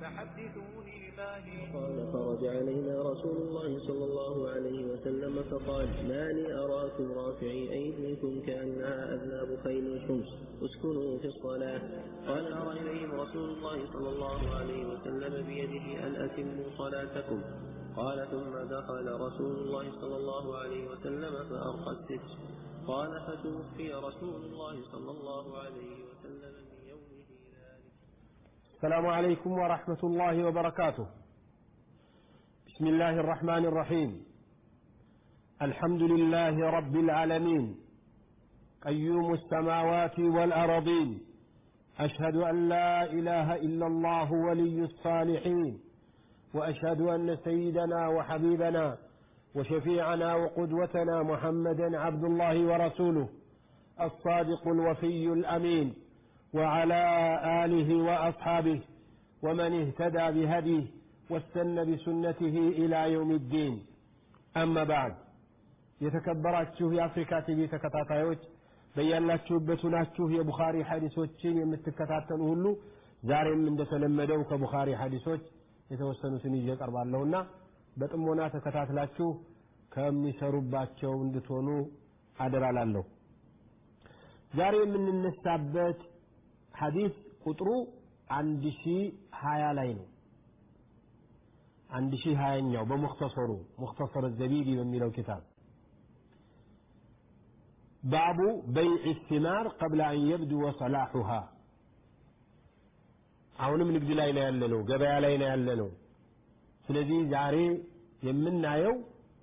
فحدثوني ما هي قال فرج علينا رسول الله صلى الله عليه وسلم فقال ما لي أراكم رافعي أيديكم كأنها أذناب خيل شمس اسكنوا في الصلاة قال أرى إليهم رسول الله صلى الله عليه وسلم بيده أن أتموا صلاتكم قال ثم دخل رسول الله صلى الله عليه وسلم فأرقى الستر قال فتوفي رسول الله صلى الله عليه وسلم من يومه ذلك السلام عليكم ورحمة الله وبركاته بسم الله الرحمن الرحيم الحمد لله رب العالمين قيوم السماوات والأرضين أشهد أن لا إله إلا الله ولي الصالحين وأشهد أن سيدنا وحبيبنا وشفيعنا وقدوتنا محمدا عبد الله ورسوله الصادق الوفي الأمين وعلى آله وأصحابه ومن اهتدى بهديه واستنى بسنته إلى يوم الدين أما بعد የተከበራችሁ የአፍሪካ ቲቪ ተከታታዮች በያላችሁበት ሁናችሁ የቡኻሪ ሐዲሶችን የምትከታተሉ ሁሉ ዛሬም እንደተለመደው ከቡኻሪ ሐዲሶች የተወሰኑትን ይዤ ቀርባለሁና በጥሞና ተከታትላችሁ ከሚሰሩባቸው እንድትሆኑ አደራላለሁ ዛሬ የምንነሳበት ሐዲስ ቁጥሩ አንድ ሺህ ሀያ ላይ ነው አንድ ሺህ ሀያኛው በሙክተሰሩ ሙክተሰር ዘቢቢ በሚለው ኪታብ ባቡ በይዕ ሲማር ቀብለ አን የብድወ ሰላሑሃ አሁንም ንግድ ላይ ነው ያለነው ገበያ ላይ ነው ያለነው ስለዚህ ዛሬ የምናየው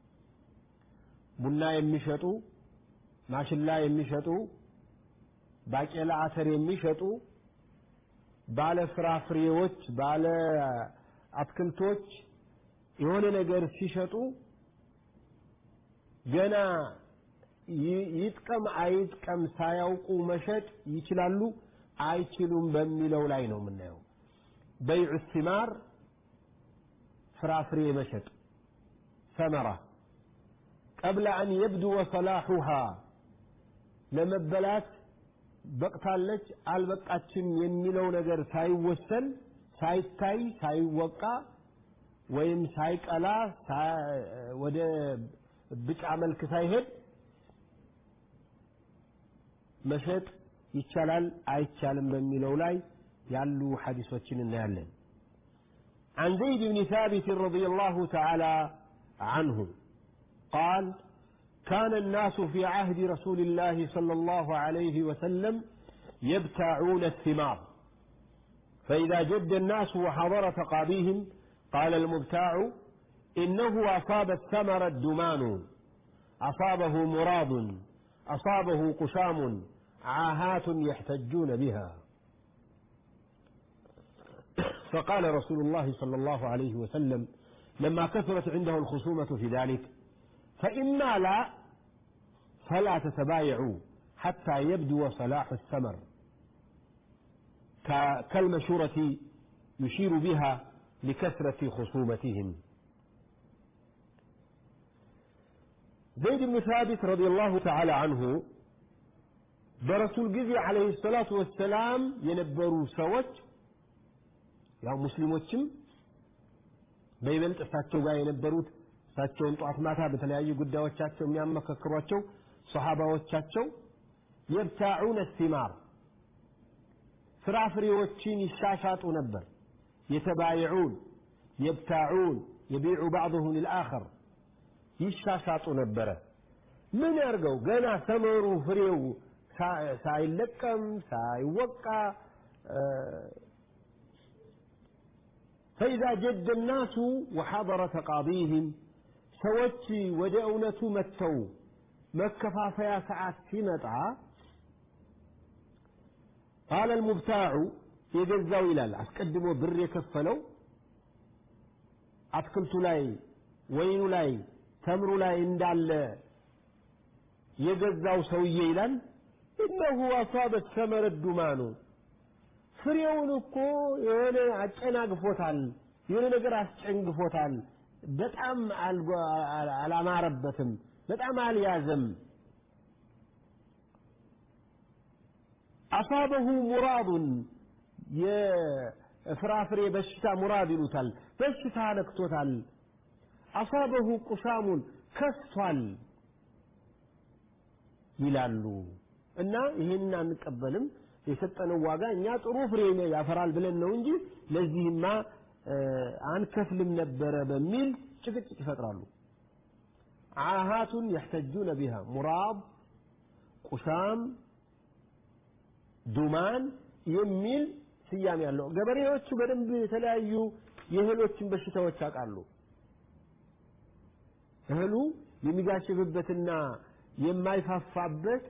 ቡና የሚሸጡ ማሽላ የሚሸጡ ባቄላ አተር የሚሸጡ ባለ ፍራፍሬዎች ባለ አትክልቶች የሆነ ነገር ሲሸጡ ገና ይጥቀም አይጥቀም ሳያውቁ መሸጥ ይችላሉ አይችሉም በሚለው ላይ ነው የምናየው በይዑ ሲማር ፍራፍሬ መሸጥ ሰመራ ቀብለ አን የብድወ ሰላሑሃ ለመበላት በቅታለች አልበቃችም የሚለው ነገር ሳይወሰን ሳይታይ ሳይወቃ ወይም ሳይቀላ ወደ ብጫ መልክ ሳይሄድ መሸጥ ይቻላል አይቻልም በሚለው ላይ ያሉ ሐዲሶችን እናያለን عن زيد بن ثابت رضي الله تعالى عنه قال كان الناس في عهد رسول الله صلى الله عليه وسلم يبتاعون الثمار فإذا جد الناس وحضر تقاضيهم قال المبتاع إنه أصاب الثمر الدمان أصابه مراض أصابه قشام عاهات يحتجون بها فقال رسول الله صلى الله عليه وسلم لما كثرت عنده الخصومة في ذلك فإما لا فلا تتبايعوا حتى يبدو صلاح الثمر كالمشورة يشير بها لكثرة خصومتهم زيد بن ثابت رضي الله تعالى عنه በረሱል ጊዜ አለይሂ ሰላቱ ወሰላም የነበሩ ሰዎች ያው ሙስሊሞችም በይበልጥ እሳቸው ጋር የነበሩት እሳቸውን ጧት ማታ በተለያዩ ጉዳዮቻቸው የሚያመካክሯቸው ሰሃባዎቻቸው የብታዑነ ሲማር ፍራፍሬዎችን ይሻሻጡ ነበር የተባይዑን የብታዑን የቢዑ ባዕضሁ ልልአኸር ይሻሻጡ ነበረ ምን ያርገው ገና ሰመሩ ፍሬው ሳይለቀም ሳይወቃ فإذا جد الناس وحضر تقاضيهم ሰዎች ወደ እውነቱ መጥተው መከፋፈያ ሰዓት ሲመጣ ቃለ ልሙብታዑ የገዛው ይላል አስቀድሞ ብር የከፈለው አትክልቱ ላይ ወይኑ ላይ ተምሩ ላይ እንዳለ የገዛው ሰውዬ ይላል እነሁ አሳበ ሰመረ ዱማኑ ፍሬውን እኮ የሆነ አጨናግፎታል የሆነ ነገር አስጨንግፎታል በጣም አላማረበትም በጣም አልያዘም አሳበሁ ሙራዱን ፍራፍሬ በሽታ ሙራድ ይሉታል በሽታ ነክቶታል አሳበሁ ቁሳሙን ከስቷል ይላሉ እና ይህን አንቀበልም የሰጠነው ዋጋ እኛ ጥሩ ፍሬ ያፈራል ብለን ነው እንጂ ለዚህማ አንከፍልም ነበረ በሚል ጭቅጭቅ ይፈጥራሉ ዓሃቱን የሕተጁነ ቢሃ ሙራብ ቁሳም ዱማን የሚል ስያሜ ያለው ገበሬዎቹ በደንብ የተለያዩ የእህሎችን በሽታዎች ያውቃሉ እህሉ የሚጋሽብበትና የማይፋፋበት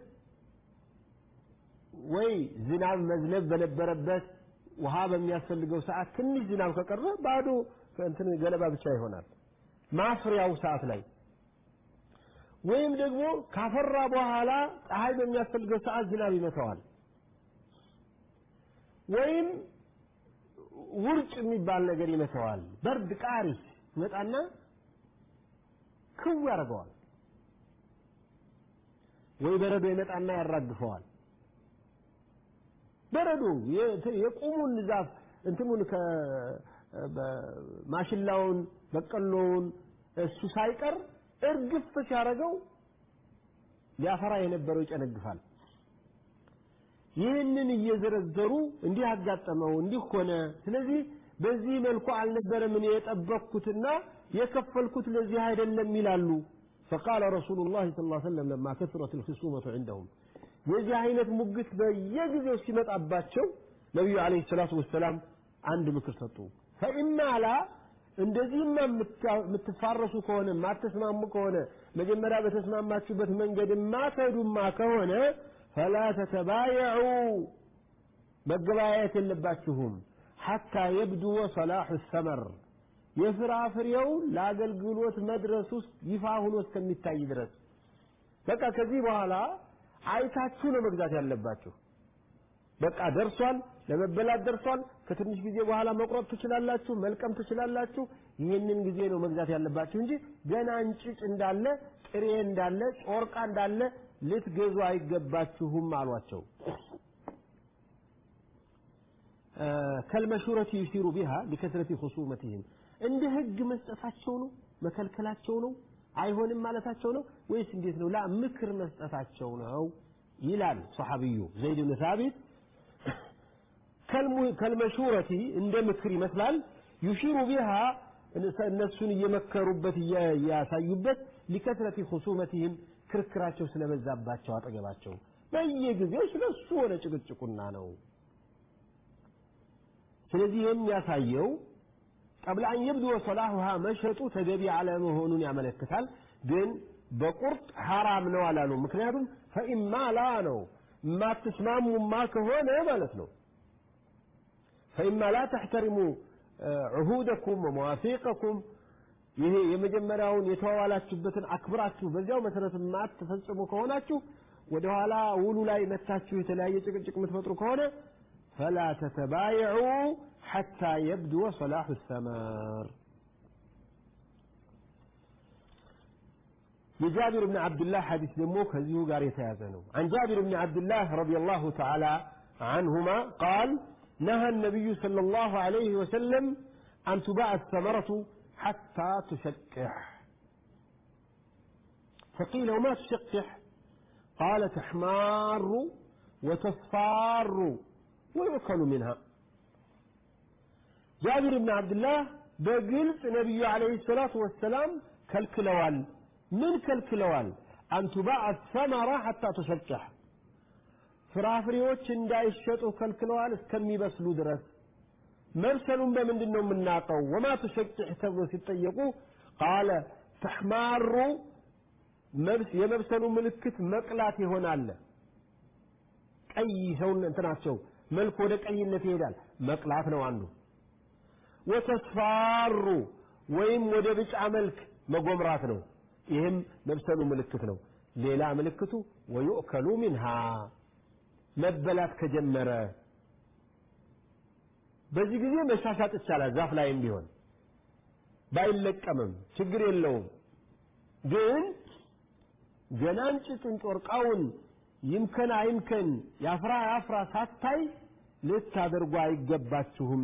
ወይ ዝናብ መዝነብ በነበረበት ውሃ በሚያስፈልገው ሰዓት ትንሽ ዝናብ ከቀረ ባዶ እንትን ገለባ ብቻ ይሆናል ማፍሪያው ሰዓት ላይ ወይም ደግሞ ካፈራ በኋላ ፀሐይ በሚያስፈልገው ሰዓት ዝናብ ይመታዋል ወይም ውርጭ የሚባል ነገር ይመታዋል በርድ ቃሪስ ይመጣና ክው ያደርገዋል ወይ በረዶ ይመጣና ያራግፈዋል በረዶ የቁሙን ዛፍ እንትኑን ማሽላውን በቀሎውን እሱ ሳይቀር እርግፍ ሲያደርገው ሊያፈራ የነበረው ይጨነግፋል ይህንን እየዘረዘሩ እንዲህ አጋጠመው እንዲህ ሆነ ስለዚህ በዚህ መልኩ አልነበረም እኔ የጠበቅኩትና የከፈልኩት ለዚህ አይደለም ይላሉ فقال رسول الله صلى الله عليه وسلم لما كثرت الخصومة عندهم የዚህ አይነት ሙግት በየጊዜው ሲመጣባቸው ነቢዩ አለይሂ ሰላቱ ወሰላም አንድ ምክር ሰጡ ፈኢማ ላ እንደዚህማ የምትፋረሱ ከሆነ የማትስማሙ ከሆነ መጀመሪያ በተስማማችሁበት መንገድ የማትሄዱማ ከሆነ ፈላ ተተባየዑ መገበያየት የለባችሁም ሐታ የብድወ ሰላሑ ሰመር የፍራፍሬው ለአገልግሎት መድረስ ውስጥ ይፋ ሆኖ እስከሚታይ ድረስ በቃ ከዚህ በኋላ አይታችሁ ነው መግዛት ያለባችሁ በቃ ደርሷል ለመበላት ደርሷል ከትንሽ ጊዜ በኋላ መቁረጥ ትችላላችሁ መልቀም ትችላላችሁ ይህንን ጊዜ ነው መግዛት ያለባችሁ እንጂ ገና እንጭጭ እንዳለ ጥሬ እንዳለ ጮርቃ እንዳለ ልትገዙ አይገባችሁም አሏቸው ከልመሹረት ዩሲሩ ቢሃ ሊከስረቲ ሁሱመትህም እንደ ህግ መስጠታቸው ነው መከልከላቸው ነው አይሆንም ማለታቸው ነው ወይስ እንዴት ነው ላ ምክር መስጠታቸው ነው ይላል ሰሐቢዩ ዘይድ ብን ሳቢት ከልመሹረቲ እንደ ምክር ይመስላል ዩሺሩ ቢሃ እነሱን እየመከሩበት እያሳዩበት ሊከትረቲ ሁሱመትህም ክርክራቸው ስለበዛባቸው አጠገባቸው በየጊዜው ስለሱ ሆነ ጭቅጭቁና ነው ስለዚህ የሚያሳየው ቀብለ አን የብድወ ሰላሁሃ መሸጡ ተገቢ አለመሆኑን ያመለክታል ግን በቁርጥ ሐራም ነው አላሉ ምክንያቱም ፈኢማ ላ ነው የማትስማሙማ ከሆነ ማለት ነው ፈኢማ ላ ተሕተሪሙ ዑሁደኩም ወመዋፊቀኩም ይሄ የመጀመሪያውን የተዋዋላችሁበትን አክብራችሁ በዚያው መሰረት የማትፈጽሙ ከሆናችሁ ወደኋላ ውሉ ላይ መታችሁ የተለያየ ጭቅጭቅ የምትፈጥሩ ከሆነ فلا تتبايعوا حتى يبدو صلاح الثمر لجابر بن عبد الله حديث دمو كزيو قال يتيازنو عن جابر بن عبد الله رضي الله تعالى عنهما قال نهى النبي صلى الله عليه وسلم أن تباع الثمرة حتى تشكح فقيل وما تشكح قال تحمار وتصفار ويؤكل منها جابر بن عبد الله بقلت نبي عليه الصلاة والسلام كالكلوال من كالكلوال أن تباع الثمرة حتى تشجح ፍራፍሬዎች እንዳይሸጡ ከልክለዋል እስከሚበስሉ ድረስ መብሰሉን በምንድን ነው የምናውቀው ወማ ትሸጭሕ ተብሎ ሲጠየቁ ቃለ ተሕማሩ የመብሰሉ ምልክት መቅላት ይሆናል ቀይ ሰውን እንትናቸው መልክ ወደ ቀይነት ይሄዳል መቅላት ነው አንዱ ወተስፋሩ ወይም ወደ ብጫ መልክ መጎምራት ነው ይህም መብሰሉ ምልክት ነው ሌላ ምልክቱ ወዩእከሉ ሚንሃ መበላት ከጀመረ በዚህ ጊዜ መሻሻጥ ይቻላል ዛፍ ላይም ቢሆን ባይለቀምም ችግር የለውም ግን ገና እንጭጩን ጮርቃውን ይምከን አይምከን ያፍራ ያፍራ ሳታይ ልታደርጉ አይገባችሁም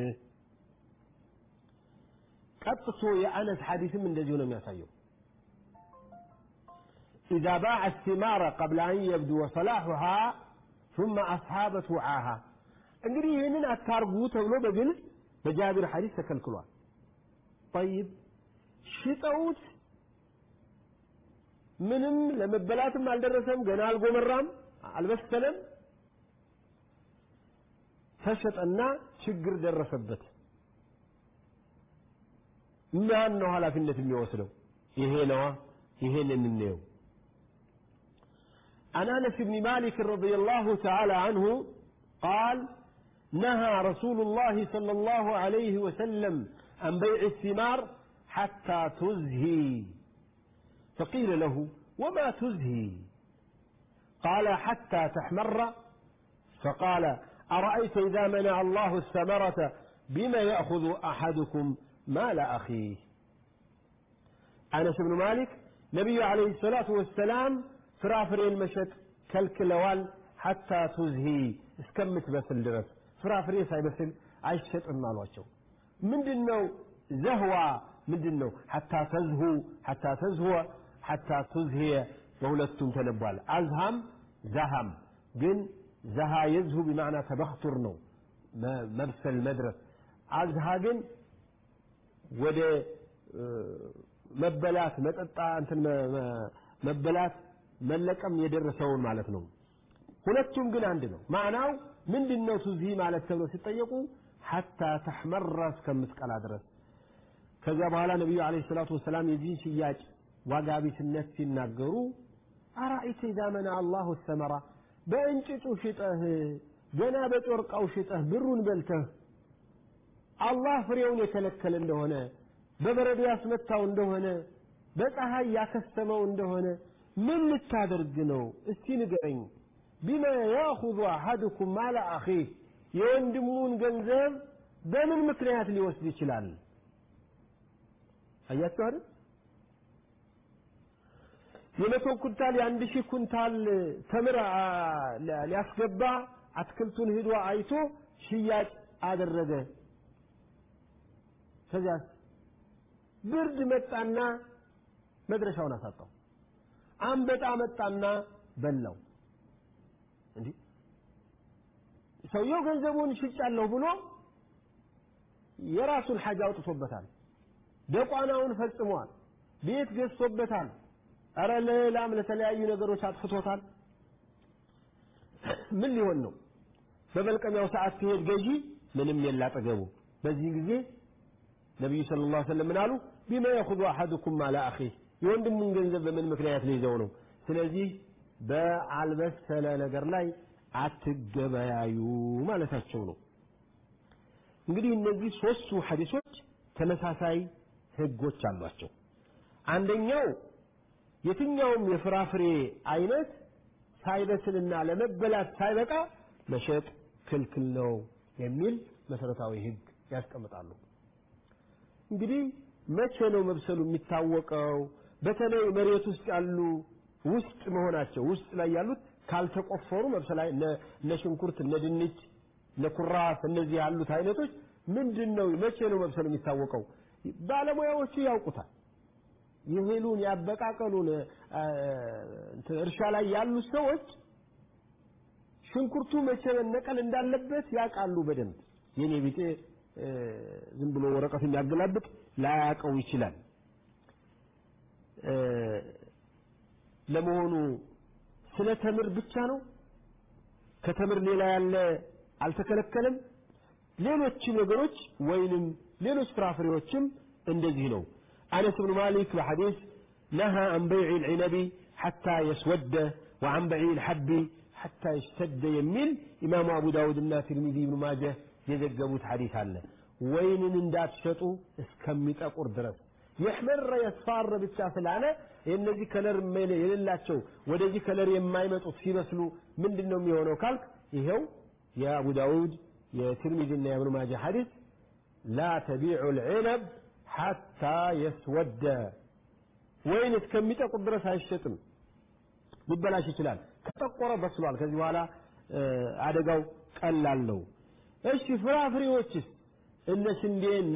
ቀጥቶ የአነስ ሐዲስም እንደዚሁ ነው የሚያሳየው إذا باع الثمار قبل أن يبدو صلاحها ثم أصحابت وعاها እንግዲህ ይህንን አታርጉ ተብሎ በግልጽ በጃቢር ሐዲስ ተከልክሏል ጠይብ ሽጠውት ምንም ለመበላትም አልደረሰም ገና አልጎመራም አልበሰለም ተሸጠና ችግር ደረሰበት ማን ነው ኃላፊነት የሚወስደው ይሄ ነዋ ይሄንን እንየው عن انس بن مالك رضي الله تعالى عنه قال نهى رسول الله صلى الله عليه وسلم عن بيع الثمار حتى تزهي فقيل له وما تزهي قال حتى تحمر فقال أرأيت إذا منع الله الثمرة بما يأخذ أحدكم مال أخيه أنس بن مالك نبي عليه الصلاة والسلام ፍራፍሬ መሸጥ ከልክለዋል ሐታ ቱዝሂ እስከምትበስል ድረስ ፍራፍሬ ሳይበስል አይሸጥም አሏቸው ምንድን ነው ዘህዋ ምንድን ነው ሐታ ተዝሁ ሐታ ተዝሁወ ሐታ ቱዝሂየ በሁለቱም ተነቧል አዝሃም ዘሃም ግን ዘሃ የዝሁ ቢማዕና ተበክቱር ነው መብሰል መድረስ አዝሃ ግን ወደ መበላት መጠጣ እንትን መበላት መለቀም የደረሰውን ማለት ነው ሁለቱም ግን አንድ ነው ማዕናው ምንድን ነው ቱዚ ማለት ተብሎ ሲጠየቁ ሐታ ተሕመራ እስከምትቀላ ድረስ ከዚያ በኋላ ነቢዩ አለ ሰላቱ ወሰላም የዚህን ሽያጭ ዋጋ ቢስነት ሲናገሩ አራኢተ ኢዛ መና አላሁ ሰመራ በእንጭጩ ሽጠህ ገና በጮርቃው ሽጠህ ብሩን በልተህ አላህ ፍሬውን የከለከለ እንደሆነ በበረዶ ያስመታው እንደሆነ በፀሐይ ያከሰመው እንደሆነ ምን ልታደርግ ነው እስቲ ንገረኝ ቢማ ያኹዙ አሐድኩም ማለ አኺህ የወንድሙን ገንዘብ በምን ምክንያት ሊወስድ ይችላል አያችሁ አይደል የመቶ ኩንታል የአንድ ሺህ ኩንታል ተምር ሊያስገባ አትክልቱን ሂዶ አይቶ ሽያጭ አደረገ ከዚያስ ብርድ መጣና መድረሻውን አሳጣው አንበጣ መጣና በላው እንዲህ ሰውየው ገንዘቡን ሽጫለሁ ብሎ የራሱን ሐጃ አውጥቶበታል ደቋናውን ፈጽሟል ቤት ገዝቶበታል እረ ለሌላም ለተለያዩ ነገሮች አጥፍቶታል ምን ሊሆን ነው በመልቀሚያው ሰዓት ሲሄድ ገዢ ምንም የለ አጠገቡ በዚህ ጊዜ ነቢዩ ስለ ላ ሰለም ምን አሉ ቢማ የኹዙ አሐድኩም ማለ አኺህ የወንድሙን ገንዘብ በምን ምክንያት ሊይዘው ነው ስለዚህ በአልበሰለ ነገር ላይ አትገበያዩ ማለታቸው ነው እንግዲህ እነዚህ ሶስቱ ሐዲሶች ተመሳሳይ ህጎች አሏቸው አንደኛው የትኛውም የፍራፍሬ አይነት ሳይበስልና ለመበላት ሳይበቃ መሸጥ ክልክል ነው የሚል መሰረታዊ ህግ ያስቀምጣሉ እንግዲህ መቼ ነው መብሰሉ የሚታወቀው በተለይ መሬት ውስጥ ያሉ ውስጥ መሆናቸው ውስጥ ላይ ያሉት ካልተቆፈሩ መብሰል እነ ሽንኩርት እነ ድንች እነ ኩራስ እነዚህ ያሉት አይነቶች ምንድን ነው መቼ ነው መብሰሉ የሚታወቀው ባለሙያዎቹ ያውቁታል የእህሉን ያበቃቀሉን እርሻ ላይ ያሉት ሰዎች ሽንኩርቱ መቼ መነቀል እንዳለበት ያውቃሉ በደንብ የኔ ቢጤ ዝም ብሎ ወረቀት የሚያገላብጥ ላያውቀው ይችላል ለመሆኑ ስለ ተምር ብቻ ነው ከተምር ሌላ ያለ አልተከለከለም ሌሎችም ነገሮች ወይንም ሌሎች ፍራፍሬዎችም እንደዚህ ነው አነስ ብኑ ማሊክ በሐዲስ نهى عن بيع العنب حتى يسود وعن بيع الحب حتى يشتد يميل إمام أبو داود الناس ترمذي بن ماجه የዘገቡት ሐዲስ አለ ወይንን እንዳትሸጡ እስከሚጠቁር ድረስ የሕመረ የስፋር ብቻ ስላለ የእነዚህ ከለር የሌላቸው ወደዚህ ከለር የማይመጡት ሲበስሉ ምንድን ነው የሚሆነው ካልክ ይኸው የአቡ ዳውድ የትርሚዝና የእብኑ ማጃ ሐዲስ ላ ተቢዑ ልዕነብ ሐታ የስወደ ወይን እስከሚጠቁር ድረስ አይሸጥም ሊበላሽ ይችላል ከጠቆረ በስሏል ከዚህ በኋላ አደጋው ቀላል ነው። እሺ ፍራፍሬዎችስ እነ ስንዴ፣ እነ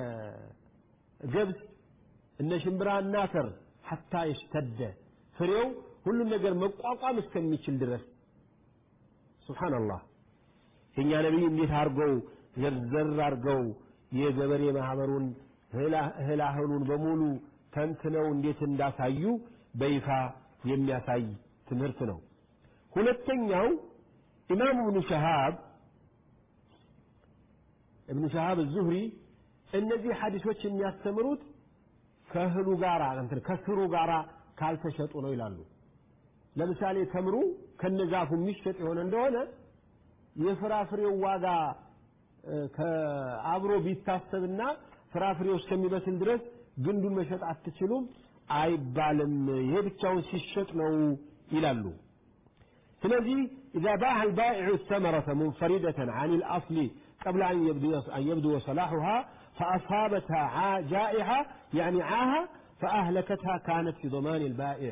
ገብስ፣ እነ ሽምብራና አተር ሐታ ይሽተደ ፍሬው ሁሉም ነገር መቋቋም እስከሚችል ድረስ ሱብሓነላህ የእኛ ነቢይ እንዴት አድርገው ዘርዘር አድርገው የገበሬ ማህበሩን እህላህሉን በሙሉ ተንትነው እንዴት እንዳሳዩ በይፋ የሚያሳይ ትምህርት ነው። ሁለተኛው ኢማም እብኑ ሸሃብ እብኑ ሸሃብ ዙህሪ እነዚህ ሐዲሶች የሚያስተምሩት ከእህሉ ጋር እንትን ከስሩ ጋር ካልተሸጡ ነው ይላሉ። ለምሳሌ ተምሩ ከነዛፉ የሚሸጥ የሆነ እንደሆነ የፍራፍሬው ዋጋ አብሮ ቢታሰብና ፍራፍሬው እስከሚበስል ድረስ ግንዱን መሸጥ አትችሉም አይባልም። ይሄ ብቻውን ሲሸጥ ነው ይላሉ። ስለዚህ إذا باع البائع الثمرة منفردة عن الأصل قبل أن يبدو, أن يبدو صلاحها فأصابتها جائحة يعني عاهة فأهلكتها كانت في ضمان البائع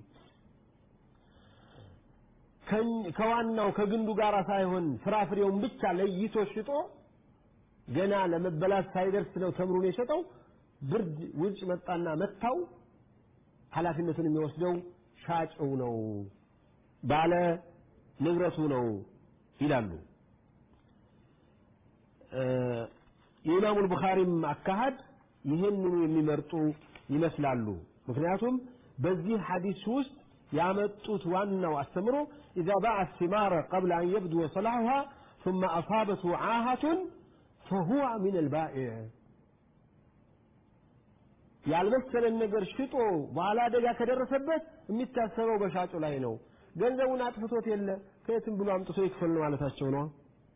ከዋናው ከግንዱ ጋር ሳይሆን ፍራፍሬውን ብቻ ለይቶ ሽጦ ገና ለመበላት ሳይደርስ ነው ተምሩን የሸጠው። ብርድ ውጭ መጣና መታው። ኃላፊነቱን የሚወስደው ሻጭው ነው፣ ባለ ንብረቱ ነው ይላሉ። የኢማሙ ቡኻሪም አካሃድ ይህንኑ የሚመርጡ ይመስላሉ። ምክንያቱም በዚህ ሐዲስ ውስጥ ያመጡት ዋናው አስተምሮ ኢዛ ባዓ ሲማረ ቀብለ አን የብድወ ሰላሑሃ ثم أصابته عاهة فهو من البائع ያልመሰለን ነገር ሽጦ በኋላ አደጋ ከደረሰበት የሚታሰበው በሻጩ ላይ ነው። ገንዘቡን አጥፍቶት የለ ከየትም ብሎ አምጥቶ ይክፈል ነው ማለታቸው ነው።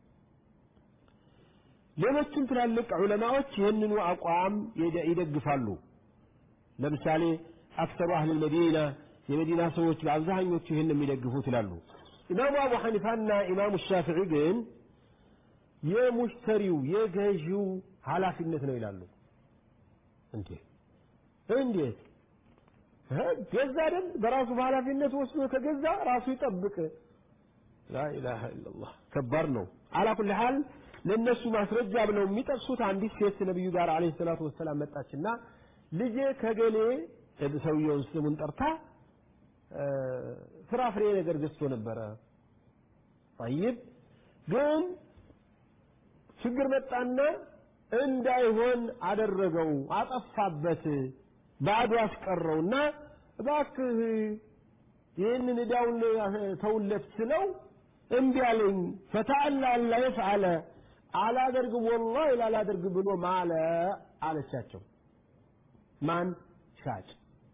ሌሎችም ትላልቅ ዑለማዎች ይህንኑ አቋም ይደግፋሉ። ለምሳሌ አክሰሩ አህል መዲና የመዲና ሰዎች በአብዛኞቹ ይህን የሚደግፉት ይላሉ። ኢማሙ አቡ ሐኒፋና ኢማሙ ሻፊዒ ግን የሙሽተሪው የገዢው ኃላፊነት ነው ይላሉ። እንዴ እንዴት ገዛ አይደል? በራሱ በኃላፊነት ወስዶ ከገዛ ራሱ ይጠብቅ። ላኢላሃ ኢለላህ ከባድ ነው። አላ ኩል ሐል ለእነሱ ማስረጃ ብለው የሚጠቅሱት አንዲት ሴት ነቢዩ ጋር አለይሂ ሰላቱ ወሰላም መጣችና ልጄ ከገሌ ሰውየውን ስሙን ጠርታ ፍራፍሬ ነገር ገዝቶ ነበረ። ጠይብ ግን ችግር መጣና እንዳይሆን አደረገው፣ አጠፋበት፣ ባዶ አስቀረውና እባክህ ይህንን ዕዳውን ተውለት ስለው እምቢ አለኝ። ፈተአላ አላ የፍዓለ አላደርግም ወላሂ ላላደርግ ብሎ ማለ አለቻቸው። ማን ሻጭ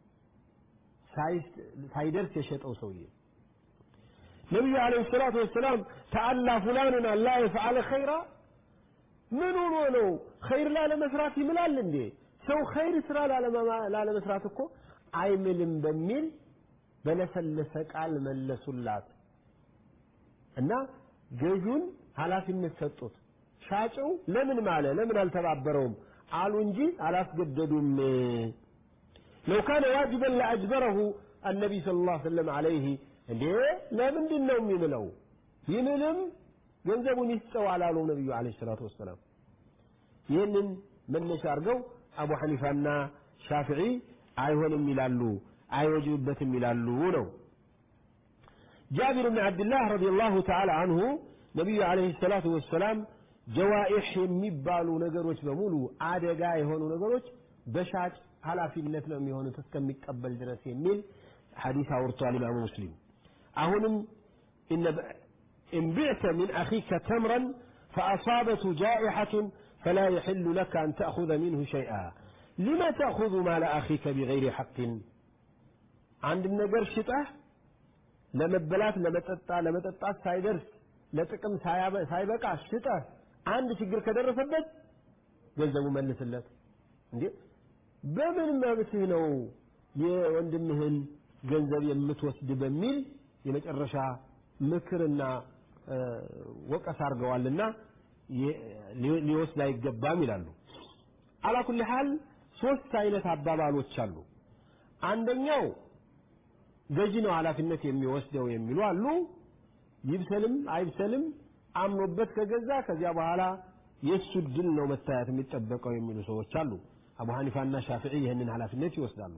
ሳይደርስ የሸጠው ሰውዬ ነቢዩ ዓለይሂ ሰላቱ ወሰላም ተአላ ፉላኑን አላ የፍዓለ ኸይራ ምን ሆኖ ነው ኸይር ላለመስራት ይምላል እንዴ? ሰው ኸይር ስራ ላለመስራት እኮ አይምልም በሚል በለሰለሰ ቃል መለሱላት እና ገዡን ኃላፊነት ሰጡት። ሻጭው ለምን ማለ? ለምን አልተባበረውም አሉ እንጂ አላስገደዱም። ለው ካነ ዋጅበን ለአጅበረሁ አነቢይ ሰለላሁ ዐለይሂ ወሰለም ዐለይሂ እንዴ ለምንድን ነው የሚምለው? ይምልም ገንዘቡን ይስጠው አላሉም ነቢዩ ዐለይሂ ሰላቱ ወሰላም። ይህንን መነሻ አድርገው አቡ ሐኒፋና ሻፊዒ አይሆንም ይላሉ፣ አይወጅብበትም ይላሉ ነው። ጃቢር ብን ዓብድላህ ረዲየላሁ ተዓላ አንሁ ነቢዩ ዐለይሂ ሰላቱ ወሰላም ጀዋኢሕ የሚባሉ ነገሮች በሙሉ አደጋ የሆኑ ነገሮች በሻጭ ኃላፊነት ነው የሚሆኑት እስከሚቀበል ድረስ የሚል ሐዲስ አውርቷል ኢማሙ ሙስሊም። አሁንም إن بعت من أخيك تمرا فأصابته جائحة فلا يحل لك أن تأخذ منه شيئا لما تأخذ مال أخيك بغير حق عند النجر شطه ለመበላት ለመጠጣ ለመጠጣት ሳይደርስ ለጥቅም ሳይበቃ ሽጠህ አንድ ችግር ከደረሰበት ገንዘቡ መልስለት። እንዴ በምን መብትህ ነው የወንድምህን ገንዘብ የምትወስድ በሚል የመጨረሻ ምክርና ወቀስ አድርገዋልና ሊወስድ አይገባም ይላሉ። አላኩል ሐል ሶስት አይነት አባባሎች አሉ። አንደኛው ገዢ ነው ኃላፊነት የሚወስደው የሚሉ አሉ። ይብሰልም አይብሰልም አምኖበት ከገዛ ከዚያ በኋላ የእሱ ድል ነው መታየት የሚጠበቀው የሚሉ ሰዎች አሉ። አቡ ሐኒፋና ሻፊዒ ይህንን ኃላፊነት ይወስዳሉ።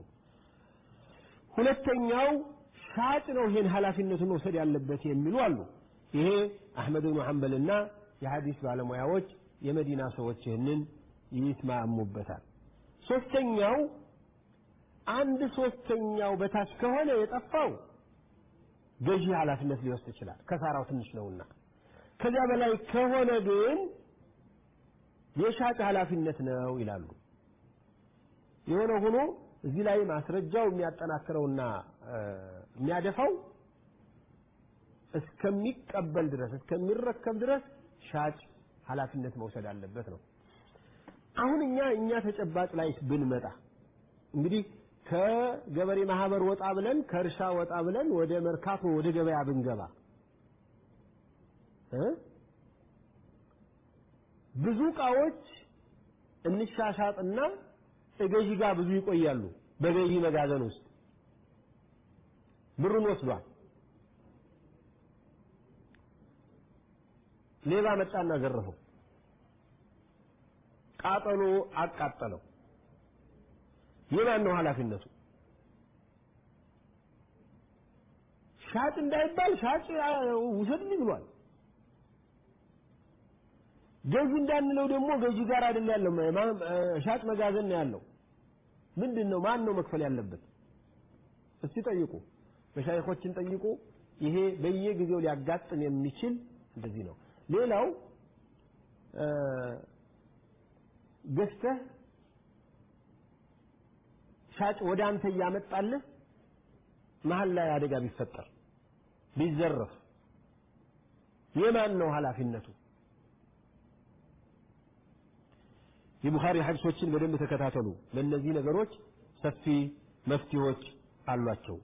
ሁለተኛው ሻጭ ነው ይህን ኃላፊነቱን መውሰድ ያለበት የሚሉ አሉ። ይሄ አሕመድ ብኑ ሐንበልና የሐዲስ ባለሙያዎች የመዲና ሰዎች ይህንን ይስማሙበታል። ሶስተኛው አንድ ሶስተኛው በታች ከሆነ የጠፋው ገዢ ኃላፊነት ሊወስድ ይችላል፣ ከሳራው ትንሽ ነውና። ከዚያ በላይ ከሆነ ግን የሻጭ ኃላፊነት ነው ይላሉ። የሆነ ሆኖ እዚህ ላይ ማስረጃው የሚያጠናክረውና የሚያደፋው እስከሚቀበል ድረስ እስከሚረከብ ድረስ ሻጭ ኃላፊነት መውሰድ አለበት ነው። አሁን እኛ እኛ ተጨባጭ ላይ ብንመጣ እንግዲህ ከገበሬ ማህበር ወጣ ብለን ከእርሻ ወጣ ብለን ወደ መርካቶ ወደ ገበያ ብንገባ እ ብዙ እቃዎች እንሻሻጥና ገዢ ጋር ብዙ ይቆያሉ። በገዢ መጋዘን ውስጥ ብሩን ወስዷል። ሌባ መጣና ዘረፈው። ቃጠሎ አቃጠለው። የማን ነው ኃላፊነቱ? ሻጭ እንዳይባል ሻጭ ውሰድልኝ ብሏል። ገዢ እንዳንለው ደግሞ ገዢ ጋር አይደል ያለው፣ ሻጭ መጋዘን ነው ያለው። ምንድን ነው ማን ነው መክፈል ያለበት? እስቲ ጠይቁ፣ መሻይኾችን ጠይቁ። ይሄ በየጊዜው ሊያጋጥም የሚችል እንደዚህ ነው። ሌላው ገዝተህ ሻጭ ወደ አንተ እያመጣልህ መሀል ላይ አደጋ ቢፈጠር ቢዘረፍ የማን ነው ኃላፊነቱ? የቡኻሪ ሐዲሶችን በደንብ ተከታተሉ። ለእነዚህ ነገሮች ሰፊ መፍትሄዎች አሏቸው።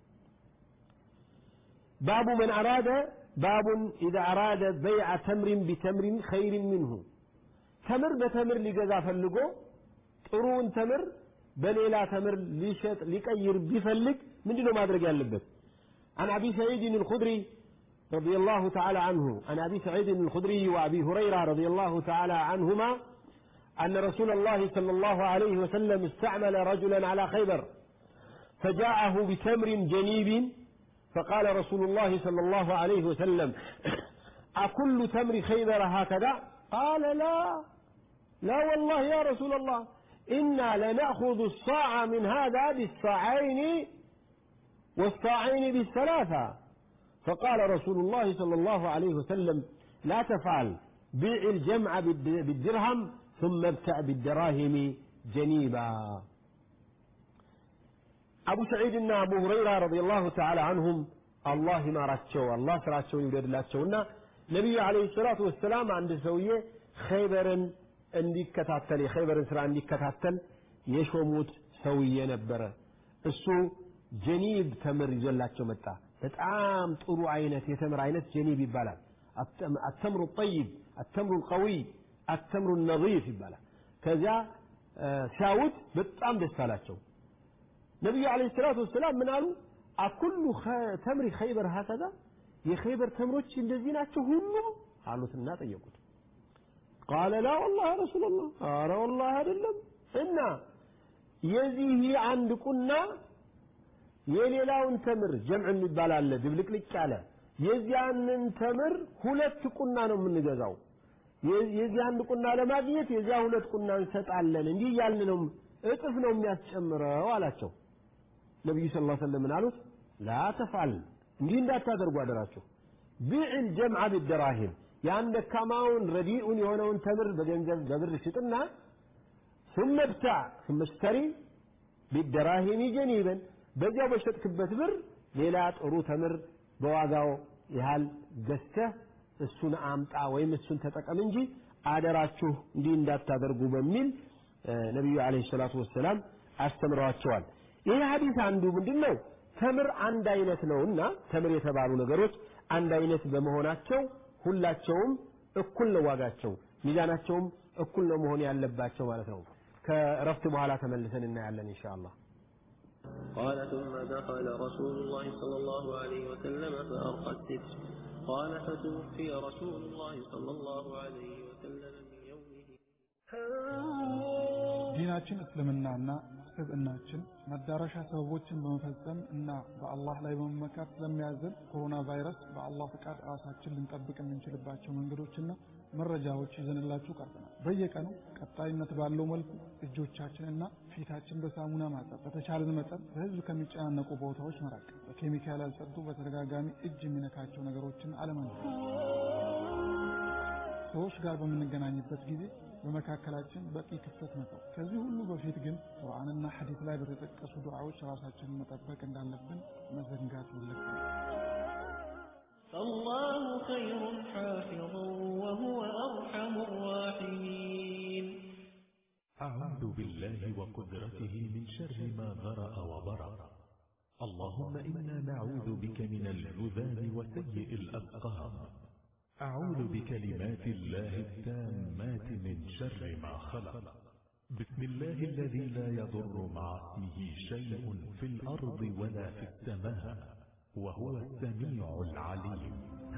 ባቡ መን አራደ ባቡን ኢዛ አራደ በይዐ ተምሪን ቢተምሪን ኸይሪን ሚንሁ ተምር በተምር ሊገዛ ፈልጎ ጥሩውን ተምር በሌላ ተምር ሊሸጥ ሊቀይር ቢፈልግ ምንድነው ማድረግ ያለበት? عن أبي سعيد الخدري رضي الله تعالى عنه عن أبي سعيد الخدري وأبي هريرة رضي الله تعالى عنهما أن رسول الله صلى الله عليه وسلم استعمل رجلا على خيبر فجاءه بتمر جنيب فقال رسول الله صلى الله عليه وسلم أكل تمر خيبر هكذا قال لا لا والله يا رسول الله إنا لنأخذ الصاع من هذا بالصاعين والصاعين بالثلاثة فقال رسول الله صلى الله عليه وسلم لا تفعل بيع الجمع بالدرهم ثم ابتع بالدراهم جنيبا أبو سعيد أبو هريرة رضي الله تعالى عنهم الله ما راتشو الله سراتشو يولد لاتشونا نبي عليه الصلاة والسلام عند سوية خيبرا እንዲከታተል የኸይበርን ስራ እንዲከታተል የሾሙት ሰውዬ ነበረ። እሱ ጀኒብ ተምር ይዞላቸው መጣ። በጣም ጥሩ አይነት የተምር አይነት ጀኒብ ይባላል። አተምሩ ጠይብ፣ አተምሩ ቀዊይ፣ አተምሩ ነዚፍ ይባላል። ከዚያ ሲያዩት በጣም ደስ አላቸው። ነቢዩ ዓለይሂ ሰላቱ ወሰላም ምን አሉ? አኩሉ ተምሪ ኸይበር ሀከዛ የኸይበር ተምሮች እንደዚህ ናቸው ሁሉም አሉትና ጠየቁት። ቃለ ላ ወላሂ ያ ረሱላላህ፣ ኧረ ወላሂ አይደለም። እና የዚህ አንድ ቁና የሌላውን ተምር ጀምዕ የሚባል አለ ድብልቅልቅ ያለ የዚያንን ተምር ሁለት ቁና ነው የምንገዛው። የዚህ አንድ ቁና ለማግኘት የዚያ ሁለት ቁና እንሰጣለን። እንዲህ እያልን ነው እጥፍ ነው የሚያስጨምረው አላቸው። ነቢዩ ስ ላ ሰለም ምን አሉት? ላ ተፍዓል እንዲህ እንዳታደርጉ አደራችሁ። ቢዕል ጀምዓ ቢደራሂም ያን ደካማውን ረዲኡን የሆነውን ተምር በገንዘብ በብር ሽጥና ثم ابتع ثم اشتري بالدراهم جنيبا በዚያው በሸጥክበት ብር ሌላ ጥሩ ተምር በዋጋው ያህል ገዝተህ እሱን አምጣ ወይም እሱን ተጠቀም እንጂ አደራችሁ እንዲህ እንዳታደርጉ በሚል ነቢዩ ዓለይሂ ሰላቱ ወሰላም አስተምረዋቸዋል። ይህ ሐዲስ አንዱ ምንድን ነው? ተምር አንድ አይነት ነውና ተምር የተባሉ ነገሮች አንድ አይነት በመሆናቸው ሁላቸውም እኩል ነው ዋጋቸው፣ ሚዛናቸውም እኩል ነው መሆን ያለባቸው ማለት ነው። ከእረፍት በኋላ ተመልሰን እናያለን ኢንሻአላህ። قال ثم دخل رسول الله صلى الله عليه وسلم فأرقى الستر قال فتوفي رسول الله صلى الله عليه وسلم من يومه ዲናችን እስልምናና ስብዕናችን መዳረሻ ሰበቦችን በመፈጸም እና በአላህ ላይ በመመካት ስለሚያዘን ኮሮና ቫይረስ በአላህ ፍቃድ ራሳችን ልንጠብቅ የምንችልባቸው መንገዶችና መረጃዎች ይዘንላችሁ ቀርበናል። በየቀኑ ቀጣይነት ባለው መልኩ እጆቻችንና ፊታችን በሳሙና ማጠብ፣ በተቻለን መጠን በህዝብ ከሚጨናነቁ ቦታዎች መራቅ፣ በኬሚካል ያልጸዱ በተደጋጋሚ እጅ የሚነካቸው ነገሮችን አለመንካት፣ ሰዎች ጋር በምንገናኝበት ጊዜ በመካከላችን በቂ ክፍተት መተው። ከዚህ ሁሉ በፊት ግን ቁርአንና ሐዲስ ላይ በተጠቀሱ ዱዓዎች ራሳችንን መጠበቅ እንዳለብን መዘንጋት የለብንም። فالله خير حافظا وهو أرحم الراحمين أعوذ بالله وقدرته من شر ما ذرأ وبرأ اللهم إنا نعوذ بك من الجذام وسيء الأسقام أعوذ بكلمات الله التامات من شر ما خلق بسم الله الذي لا يضر مع اسمه شيء في الأرض ولا في السماء وهو السميع العليم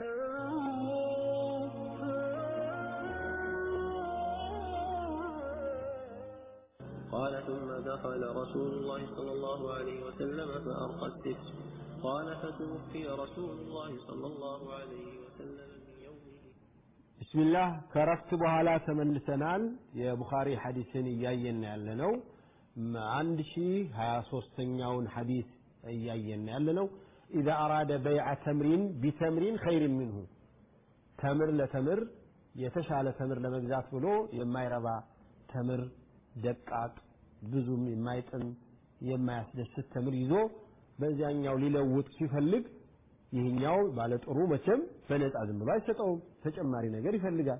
قال ثم دخل رسول الله صلى الله عليه وسلم فأرقى الستر قال فتوفي رسول الله صلى الله عليه وسلم من يومه ቢስሚላህ ከረፍት በኋላ ተመልሰናል። የቡኻሪ ሐዲስን እያየን ያለ ነው። አንድ ሺ ሀያ ሶስተኛውን ሐዲስ እያየን ያለ ነው። ኢዛ አራደ በይዐ ተምሪን ቢተምሪን ኸይሪን ሚንሁ ተምር ለተምር የተሻለ ተምር ለመግዛት ብሎ የማይረባ ተምር ደቃቅ ብዙም የማይጥም የማያስደስት ተምር ይዞ በዚያኛው ሊለውጥ ሲፈልግ ይህኛው ባለጥሩ መቼም በነፃ ዝም ብሎ አይሰጠውም። ተጨማሪ ነገር ይፈልጋል።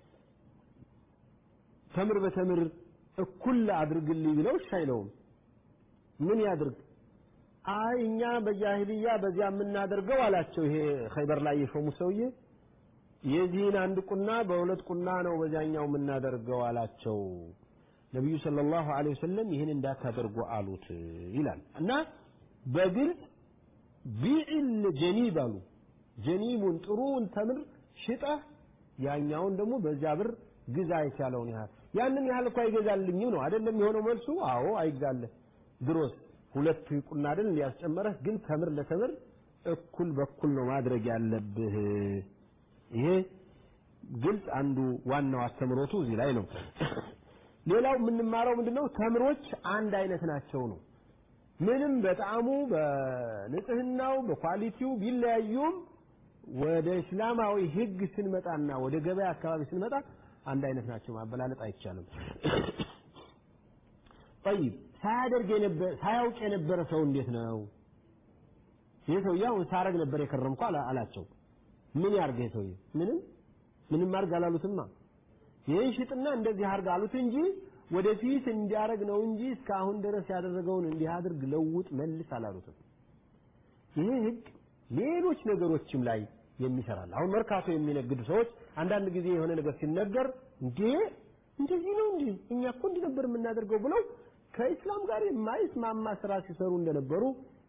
ተምር በተምር እኩል አድርግልኝ ብለው እሺ አይለውም። ምን ያድርግ? አይ እኛ በጃሂልያ በዚያ የምናደርገው አላቸው። ይሄ ኸይበር ላይ የሾሙ ሰውዬ የዚህን አንድ ቁና በሁለት ቁና ነው በዚያኛው የምናደርገው አላቸው። ነቢዩ ሰለላሁ ዐለይሂ ወሰለም ይህን እንዳታደርጉ አሉት ይላል እና በግልጽ ቢዕል ጀኒብ አሉ። ጀኒቡን ጥሩውን ተምር ሽጠህ ያኛውን ደግሞ በዚያ ብር ግዛ የቻለውን ያህል ያንን ያህል እኮ አይገዛልኝም ነው አይደለም የሆነው መልሱ። አዎ አይግዛልህ። ድሮስ ሁለት ቁና አይደል እንዲያስጨመረህ፣ ግን ተምር ለተምር እኩል በኩል ነው ማድረግ ያለብህ። ይሄ ግልጽ አንዱ ዋናው አስተምሮቱ እዚህ ላይ ነው። ሌላው የምንማረው ምንድነው? ተምሮች አንድ አይነት ናቸው ነው። ምንም በጣዕሙ በንጽህናው በኳሊቲው ቢለያዩም ወደ እስላማዊ ህግ ስንመጣና ወደ ገበያ አካባቢ ስንመጣ አንድ አይነት ናቸው። ማበላለጥ አይቻልም። ጠይብ ሳያደርግ የነበረ ሳያውቅ የነበረ ሰው እንዴት ነው? ይህ ሰውዬ አሁን ሳረግ ነበር የከረምኩ አላቸው። ምን ያርግ ይህ ሰውዬ? ምንም ምንም አርግ አላሉትማ። ይህን ሽጥና እንደዚህ አርግ አሉት እንጂ ወደፊት እንዲያደርግ ነው እንጂ እስካሁን ድረስ ያደረገውን እንዲህ አድርግ፣ ለውጥ፣ መልስ አላሉትም። ይህ ህግ ሌሎች ነገሮችም ላይ የሚሰራል። አሁን መርካቶ የሚነግዱ ሰዎች አንዳንድ ጊዜ የሆነ ነገር ሲነገር እንዴ እንደዚህ ነው እንዴ እኛ እኮ እንዲህ ነበር የምናደርገው ብለው ከኢስላም ጋር የማይስማማ ስራ ሲሰሩ እንደነበሩ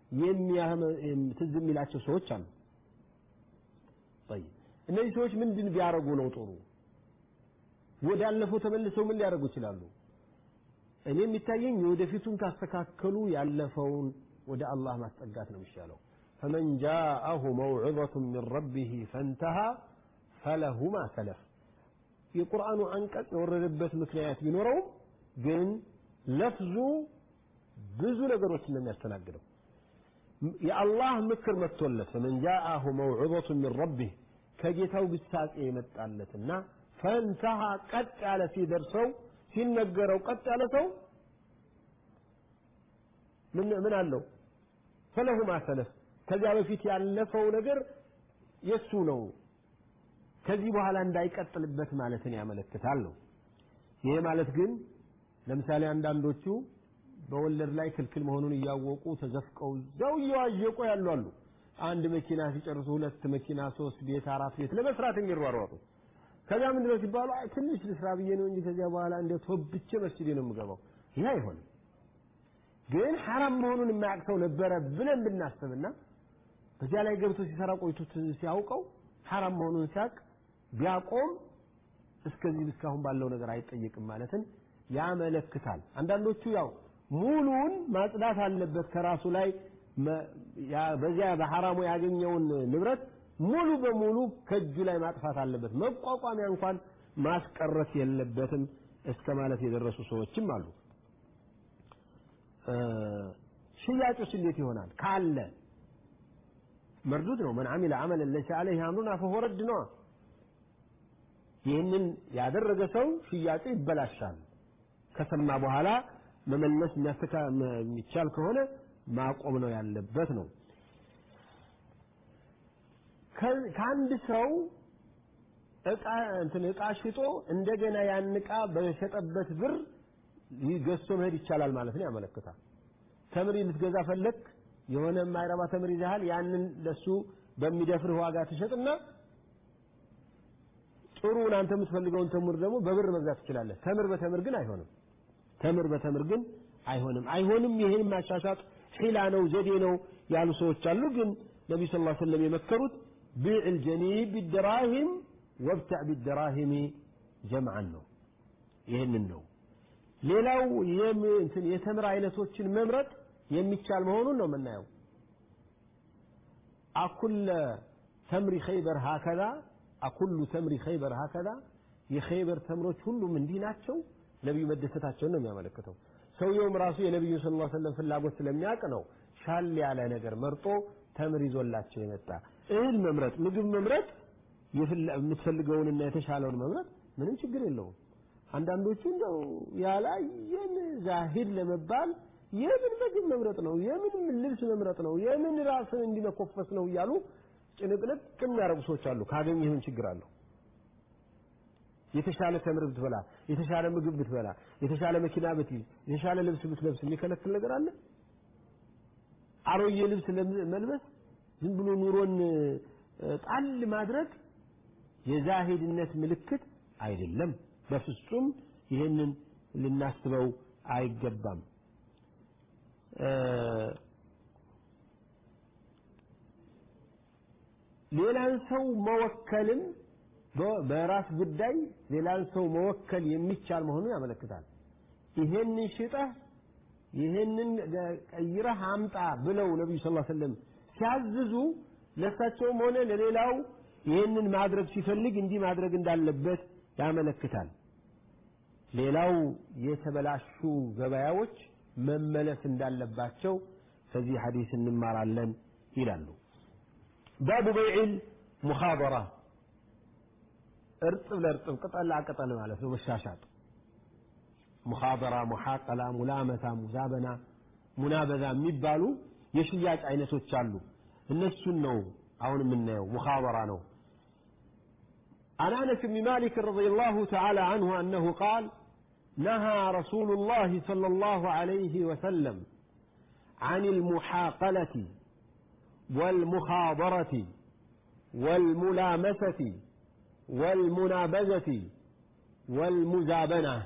ትዝ የሚላቸው ሰዎች አሉ። እነዚህ ሰዎች ምንድን ቢያደርጉ ነው ጥሩ? ወዳለፈው ተመልሰው ምን ሊያደርጉ ይችላሉ? እኔ የሚታየኝ የወደፊቱን ካስተካከሉ ያለፈውን ወደ አላህ ማስጠጋት ነው የሚሻለው። ፈመን ጃአሁ መውዕظة من ረቢህ ፈንተሃ ፈለሁ ማ ሰለፍ። የቁርአኑ አንቀጽ የወረደበት ምክንያት ቢኖረውም ግን ለፍዙ ብዙ ነገሮችን ነው የሚያስተናግደው። የአላህ ምክር መጥቶለት ፈመን ጃአሁ መውዕظة من ረቢህ ከጌታው ግሳጼ የመጣለትና ፈንተሃ ቀጥ ያለ ሲደርሰው ሲነገረው ቀጥ ያለ ሰው ምን ምን አለው? ፈለሁ ማሰለፍ ከዚያ በፊት ያለፈው ነገር የሱ ነው። ከዚህ በኋላ እንዳይቀጥልበት ማለትን ያመለክታል ነው። ይሄ ማለት ግን ለምሳሌ አንዳንዶቹ በወለድ ላይ ክልክል መሆኑን እያወቁ ተዘፍቀው እዛው እየዋዠቁ ያሉ አሉ። አንድ መኪና ሲጨርሱ ሁለት መኪና፣ ሶስት ቤት፣ አራት ቤት ለመስራት የሚሯሯጡ ከዛ ምንድነው ሲባሉ አይ ትንሽ ልስራ ብዬ ነው እንጂ ከዚያ በኋላ እንደ ተወብቼ መስጂድ ነው የምገባው። ይህ አይሆንም። ግን ሐራም መሆኑን የማያውቅ ሰው ነበረ ብለን ብናስብና በዚያ ላይ ገብቶ ሲሰራ ቆይቶ ሲያውቀው ሐራም መሆኑን ሲያቅ ቢያቆም እስከዚህ እስካሁን ባለው ነገር አይጠየቅም ማለትን ያመለክታል። አንዳንዶቹ ያው ሙሉውን ማጽዳት አለበት ከራሱ ላይ በዚያ በሐራሙ ያገኘውን ንብረት ሙሉ በሙሉ ከእጁ ላይ ማጥፋት አለበት፣ መቋቋሚያ እንኳን ማስቀረት የለበትም እስከ ማለት የደረሱ ሰዎችም አሉ። ሽያጩስ እንዴት ይሆናል? ካለ መርዱድ ነው። መን አሚለ አመለን ለይሰ ዐለይሂ አምሩና ፈሁወ ረድ ነው። ይህንን ያደረገ ሰው ሽያጩ ይበላሻል። ከሰማ በኋላ መመለስ የሚቻል ከሆነ ማቆም ነው ያለበት ነው። ከአንድ ሰው እቃ እንትን እቃ ሽጦ እንደገና ያን እቃ በሸጠበት ብር ገዝቶ መሄድ ይቻላል ማለት ነው ያመለክታል። ተምሪ ልትገዛ ፈለግ የሆነ የማይረባ ተምር ይዘሃል። ያንን ለሱ በሚደፍርህ ዋጋ ትሸጥና ጥሩን አንተ የምትፈልገውን ተምር ደግሞ በብር መግዛት ትችላለህ። ተምር በተምር ግን አይሆንም። ተምር በተምር ግን አይሆንም። አይሆንም። ይህን ማሻሻጥ ሒላ ነው፣ ዘዴ ነው ያሉ ሰዎች አሉ። ግን ነቢ ስ ላ ሰለም የመከሩት ቢዕ ልጀኒብ ቢደራሂም ወብታዕ ቢደራሂሚ ጀምዓን ነው። ይህንን ነው። ሌላው የተምር አይነቶችን መምረጥ የሚቻል መሆኑን ነው የምናየው። አኩለ ተምሪ ኸይበር ሀከዛ አኩሉ ተምሪ ኸይበር ሀከዛ የኸይበር ተምሮች ሁሉም እንዲህ ናቸው። ነቢዩ መደሰታቸውን ነው የሚያመለክተው። ሰውየውም ራሱ የነቢዩ ስ ላ ሰለም ፍላጎት ስለሚያውቅ ነው ሻል ያለ ነገር መርጦ ተምር ይዞላቸው የመጣ እህል መምረጥ፣ ምግብ መምረጥ፣ የምትፈልገውንና የተሻለውን መምረጥ ምንም ችግር የለውም። አንዳንዶቹ እንደው ያላየን ዛሂድ ለመባል የምን ምግብ መምረጥ ነው፣ የምን ልብስ መምረጥ ነው፣ የምን ራስን እንዲመኮፈስ ነው እያሉ ጭንቅንቅ የሚያደርጉ ሰዎች አሉ። ካገኘህ ምን ችግር አለው? የተሻለ ተምር ብትበላ፣ የተሻለ ምግብ ብትበላ፣ የተሻለ መኪና ብትይዝ፣ የተሻለ ልብስ ብትለብስ የሚከለክል ነገር አለ? አሮጌ ልብስ መልበስ፣ ዝም ብሎ ኑሮን ጣል ማድረግ የዛሂድነት ምልክት አይደለም። በፍጹም ይህንን ልናስበው አይገባም። ሌላን ሰው መወከልም በራስ ጉዳይ ሌላን ሰው መወከል የሚቻል መሆኑን ያመለክታል። ይሄንን ሽጠህ ይሄንን ቀይረህ አምጣ ብለው ነቢዩ ስ ሰለም ሲያዝዙ ለእሳቸውም ሆነ ለሌላው ይህንን ማድረግ ሲፈልግ እንዲህ ማድረግ እንዳለበት ያመለክታል። ሌላው የተበላሹ ገበያዎች መመለስ እንዳለባቸው ከዚህ ሐዲስ እንማራለን ይላሉ። ባቡ በይዕል ሙኻበራ እርጥብ ለእርጥብ ቅጠል ለቅጠል ማለት ነው መሻሻጥ። ሙኻበራ፣ ሙሓቀላ፣ ሙላመታ፣ ሙዛበና፣ ሙናበዛ የሚባሉ የሽያጭ አይነቶች አሉ። እነሱን ነው አሁን የምናየው ሙኻበራ ነው። عن أنس بن مالك رضي الله تعالى عنه أنه قال نهى رسول الله صلى الله عليه وسلم عن المحاقلة والمخاضرة والملامسة والمنابذة والمزابنة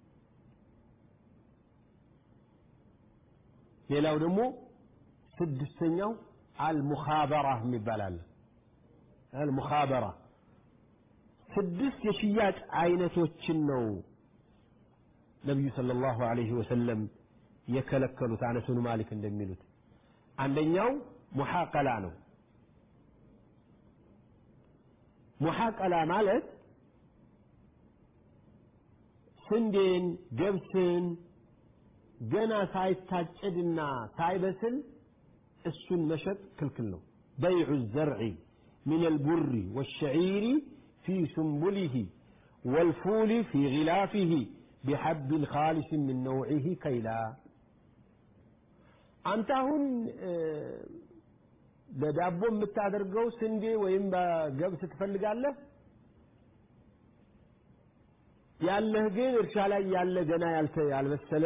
ሌላው ደግሞ ስድስተኛው አልሙኻበራ ይባላል። አልሙኻበራ ስድስት የሽያጭ አይነቶችን ነው ነቢዩ ሰለላሁ ዐለይሂ ወሰለም የከለከሉት። አነስ ብኑ ማሊክ እንደሚሉት አንደኛው ሙሓቀላ ነው። ሙሓቀላ ማለት ስንዴን፣ ገብስን ገና ሳይታጨድና ሳይበስል እሱን መሸጥ ክልክል ነው። በይዑ ዘርዒ ሚን አልቡሪ ወሸዒሪ ፊ ሱንቡሊሂ ወልፉሊ ፊ ጊላፊሂ ቢሐብን ኻሊስን ምን ነውዒሂ ከይላ። አንተ አሁን ለዳቦ የምታደርገው ስንዴ ወይም ገብስ ትፈልጋለህ። ያለህ ግን እርሻ ላይ ያለ ገና ያልበሰለ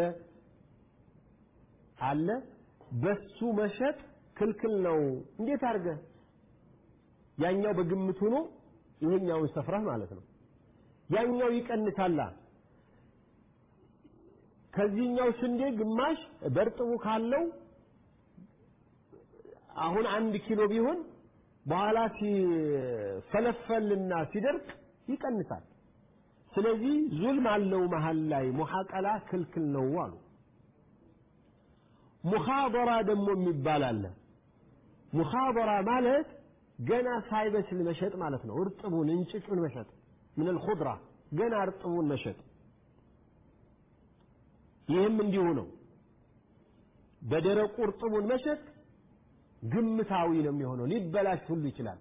አለ። በሱ መሸጥ ክልክል ነው። እንዴት አድርገህ ያኛው በግምት ሆኖ ይሄኛውን ሰፍረህ ማለት ነው። ያኛው ይቀንሳላ። ከዚህኛው ስንዴ ግማሽ በእርጥቡ ካለው አሁን አንድ ኪሎ ቢሆን በኋላ ሲፈለፈልና ሲደርቅ ይቀንሳል። ስለዚህ ዙልም አለው መሀል ላይ ሙሐቀላ ክልክል ነው አሉ። ሙኻበራ ደግሞ የሚባል አለ። ሙኻበራ ማለት ገና ሳይበስል መሸጥ ማለት ነው። እርጥቡን እንጭጩን መሸጥ ምን ልኹድራ ገና እርጥቡን መሸጥ። ይህም እንዲሁ ነው። በደረቁ እርጥቡን መሸጥ ግምታዊ ነው የሚሆነው፣ ሊበላሽ ሁሉ ይችላል።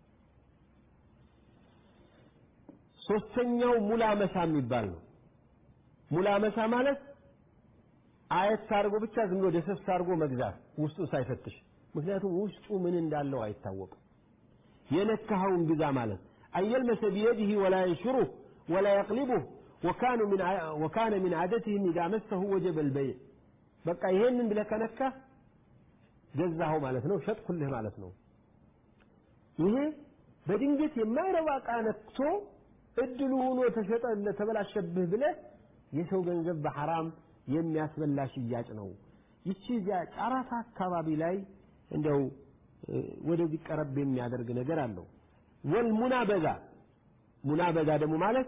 ሶስተኛው ሙላመሳ የሚባል ነው። ሙላመሳ ማለት አየት አድርጎ ብቻ ዝም ብሎ ደሰስ አድርጎ መግዛት ውስጡን ሳይፈትሽ። ምክንያቱም ውስጡ ምን እንዳለው አይታወቅም። የነካኸውን ግዛ ማለት አየልመሰ ቢየዲህ ወላ የንሽሩህ ወላ የቅሊቡህ ወካነ ሚን ዓደትህም ኢዛ መሰሁ ወጀበ ልበይዕ በቃ ይሄንን ብለህ ከነካህ ገዛኸው ማለት ነው፣ ሸጥኩልህ ማለት ነው። ይሄ በድንገት የማይረባ ዕቃ ነክቶ እድሉ ሆኖ ተሸጠ ተበላሸብህ ብለህ የሰው ገንዘብ በሐራም የሚያስበላ ሽያጭ ነው። ይቺ እዚያ ጫራታ አካባቢ ላይ እንደው ወደዚህ ቀረብ የሚያደርግ ነገር አለው። ወል ሙናበዛ ሙናበዛ ደግሞ ማለት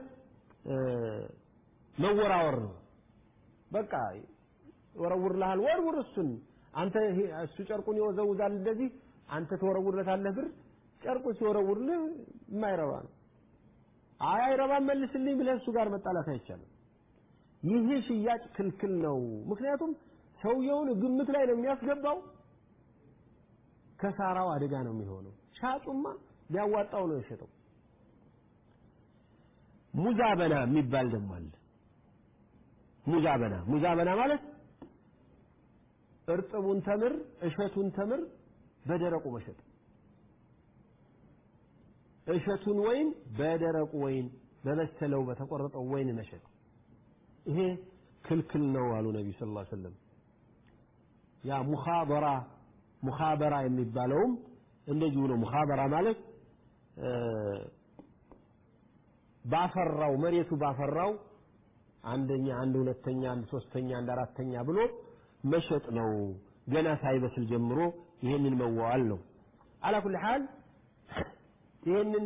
መወራወር ነው። በቃ ወረውርልሃል፣ ወርውር እሱን አንተ እሱ ጨርቁን ይወዘውዛል እንደዚህ አንተ ትወረውርለታለህ ብር ጨርቁ ሲወረውርልህ የማይረባ ነው። አይ አይረባም መልስልኝ ብለህ እሱ ጋር መጣላት አይቻልም። ይህ ሽያጭ ክልክል ነው። ምክንያቱም ሰውየውን ግምት ላይ ነው የሚያስገባው። ከሳራው አደጋ ነው የሚሆነው። ሻጩማ ሊያዋጣው ነው የሸጠው። ሙዛበና የሚባል ደግሞ አለ። ሙዛበና ሙዛበና ማለት እርጥቡን ተምር እሸቱን ተምር በደረቁ መሸጥ፣ እሸቱን ወይን በደረቁ ወይን በበሰለው በተቆረጠው ወይን መሸጥ። ይሄ ክልክል ነው አሉ ነቢ ስ ላ ሰለም። ያ ሙኻበራ ሙኻበራ የሚባለውም እንደዚሁ ነው። ሙኻበራ ማለት ባፈራው መሬቱ ባፈራው አንደኛ፣ አንድ ሁለተኛ፣ አንድ ሶስተኛ፣ አንድ አራተኛ ብሎ መሸጥ ነው። ገና ሳይበስል ጀምሮ ይሄንን መዋዋል ነው። አላ ኩል ሐል ይሄንን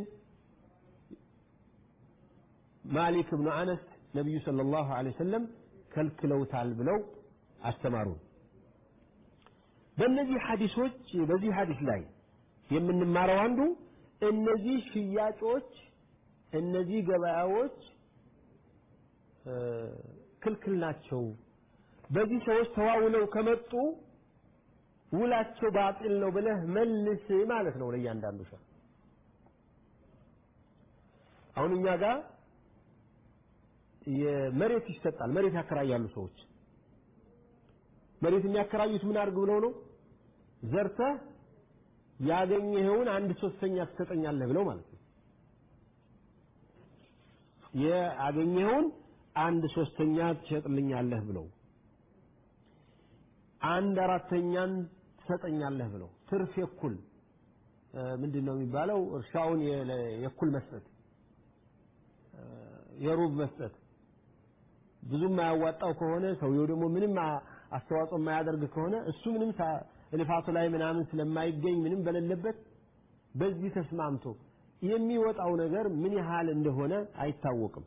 ማሊክ ብኑ አነስ ነቢዩ ሰለላሁ ዐለይሂ ወሰለም ከልክለውታል ብለው አስተማሩን። በእነዚህ ሐዲሶች በዚህ ሐዲስ ላይ የምንማረው አንዱ እነዚህ ሽያጮች እነዚህ ገበያዎች ክልክል ናቸው። በዚህ ሰዎች ተዋውለው ከመጡ ውላቸው ባጢል ነው ብለህ መልስ ማለት ነው ለእያንዳንዱ ሰው። አሁን እኛ ጋር የመሬት ይሰጣል። መሬት ያከራያሉ ሰዎች። መሬት የሚያከራዩት ምን አድርግ ብለው ነው? ዘርተህ ያገኘኸውን አንድ ሶስተኛ ትሰጠኛለህ ብለው ማለት ነው። ያገኘኸውን አንድ ሶስተኛ ትሸጥልኛለህ ብለው አንድ አራተኛን ትሰጠኛለህ ብለው ትርፍ የኩል ምንድን ነው የሚባለው? እርሻውን የኩል መስጠት የሩብ መስጠት ብዙም የማያዋጣው ከሆነ ሰውየው ደግሞ ምንም አስተዋጽኦ የማያደርግ ከሆነ እሱ ምንም ልፋቱ ላይ ምናምን ስለማይገኝ ምንም በሌለበት በዚህ ተስማምቶ የሚወጣው ነገር ምን ያህል እንደሆነ አይታወቅም።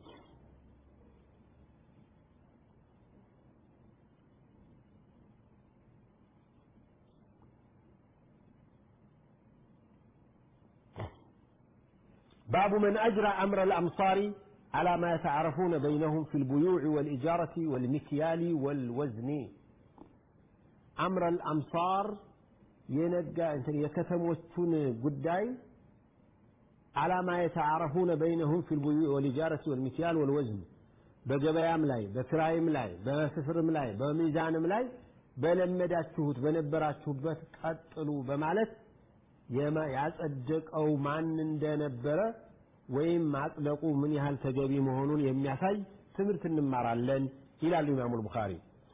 باب من أجرى أمر الأمصار على ما يتعارفون بينهم في البيوع والإجارة والمكيال والوزن أمر الأمصار ينقى يكتموتون قداي على ما يتعارفون بينهم في البيوع والإجارة والمكيال والوزن በገበያም ላይ በክራይም ላይ በስፍርም ላይ በሚዛንም ላይ በለመዳችሁት በነበራችሁበት ቀጥሉ በማለት ያጸደቀው ማን እንደነበረ ወይም ማጽደቁ ምን ያህል ተገቢ መሆኑን የሚያሳይ ትምህርት እንማራለን ይላሉ ኢማሙ ቡኻሪ።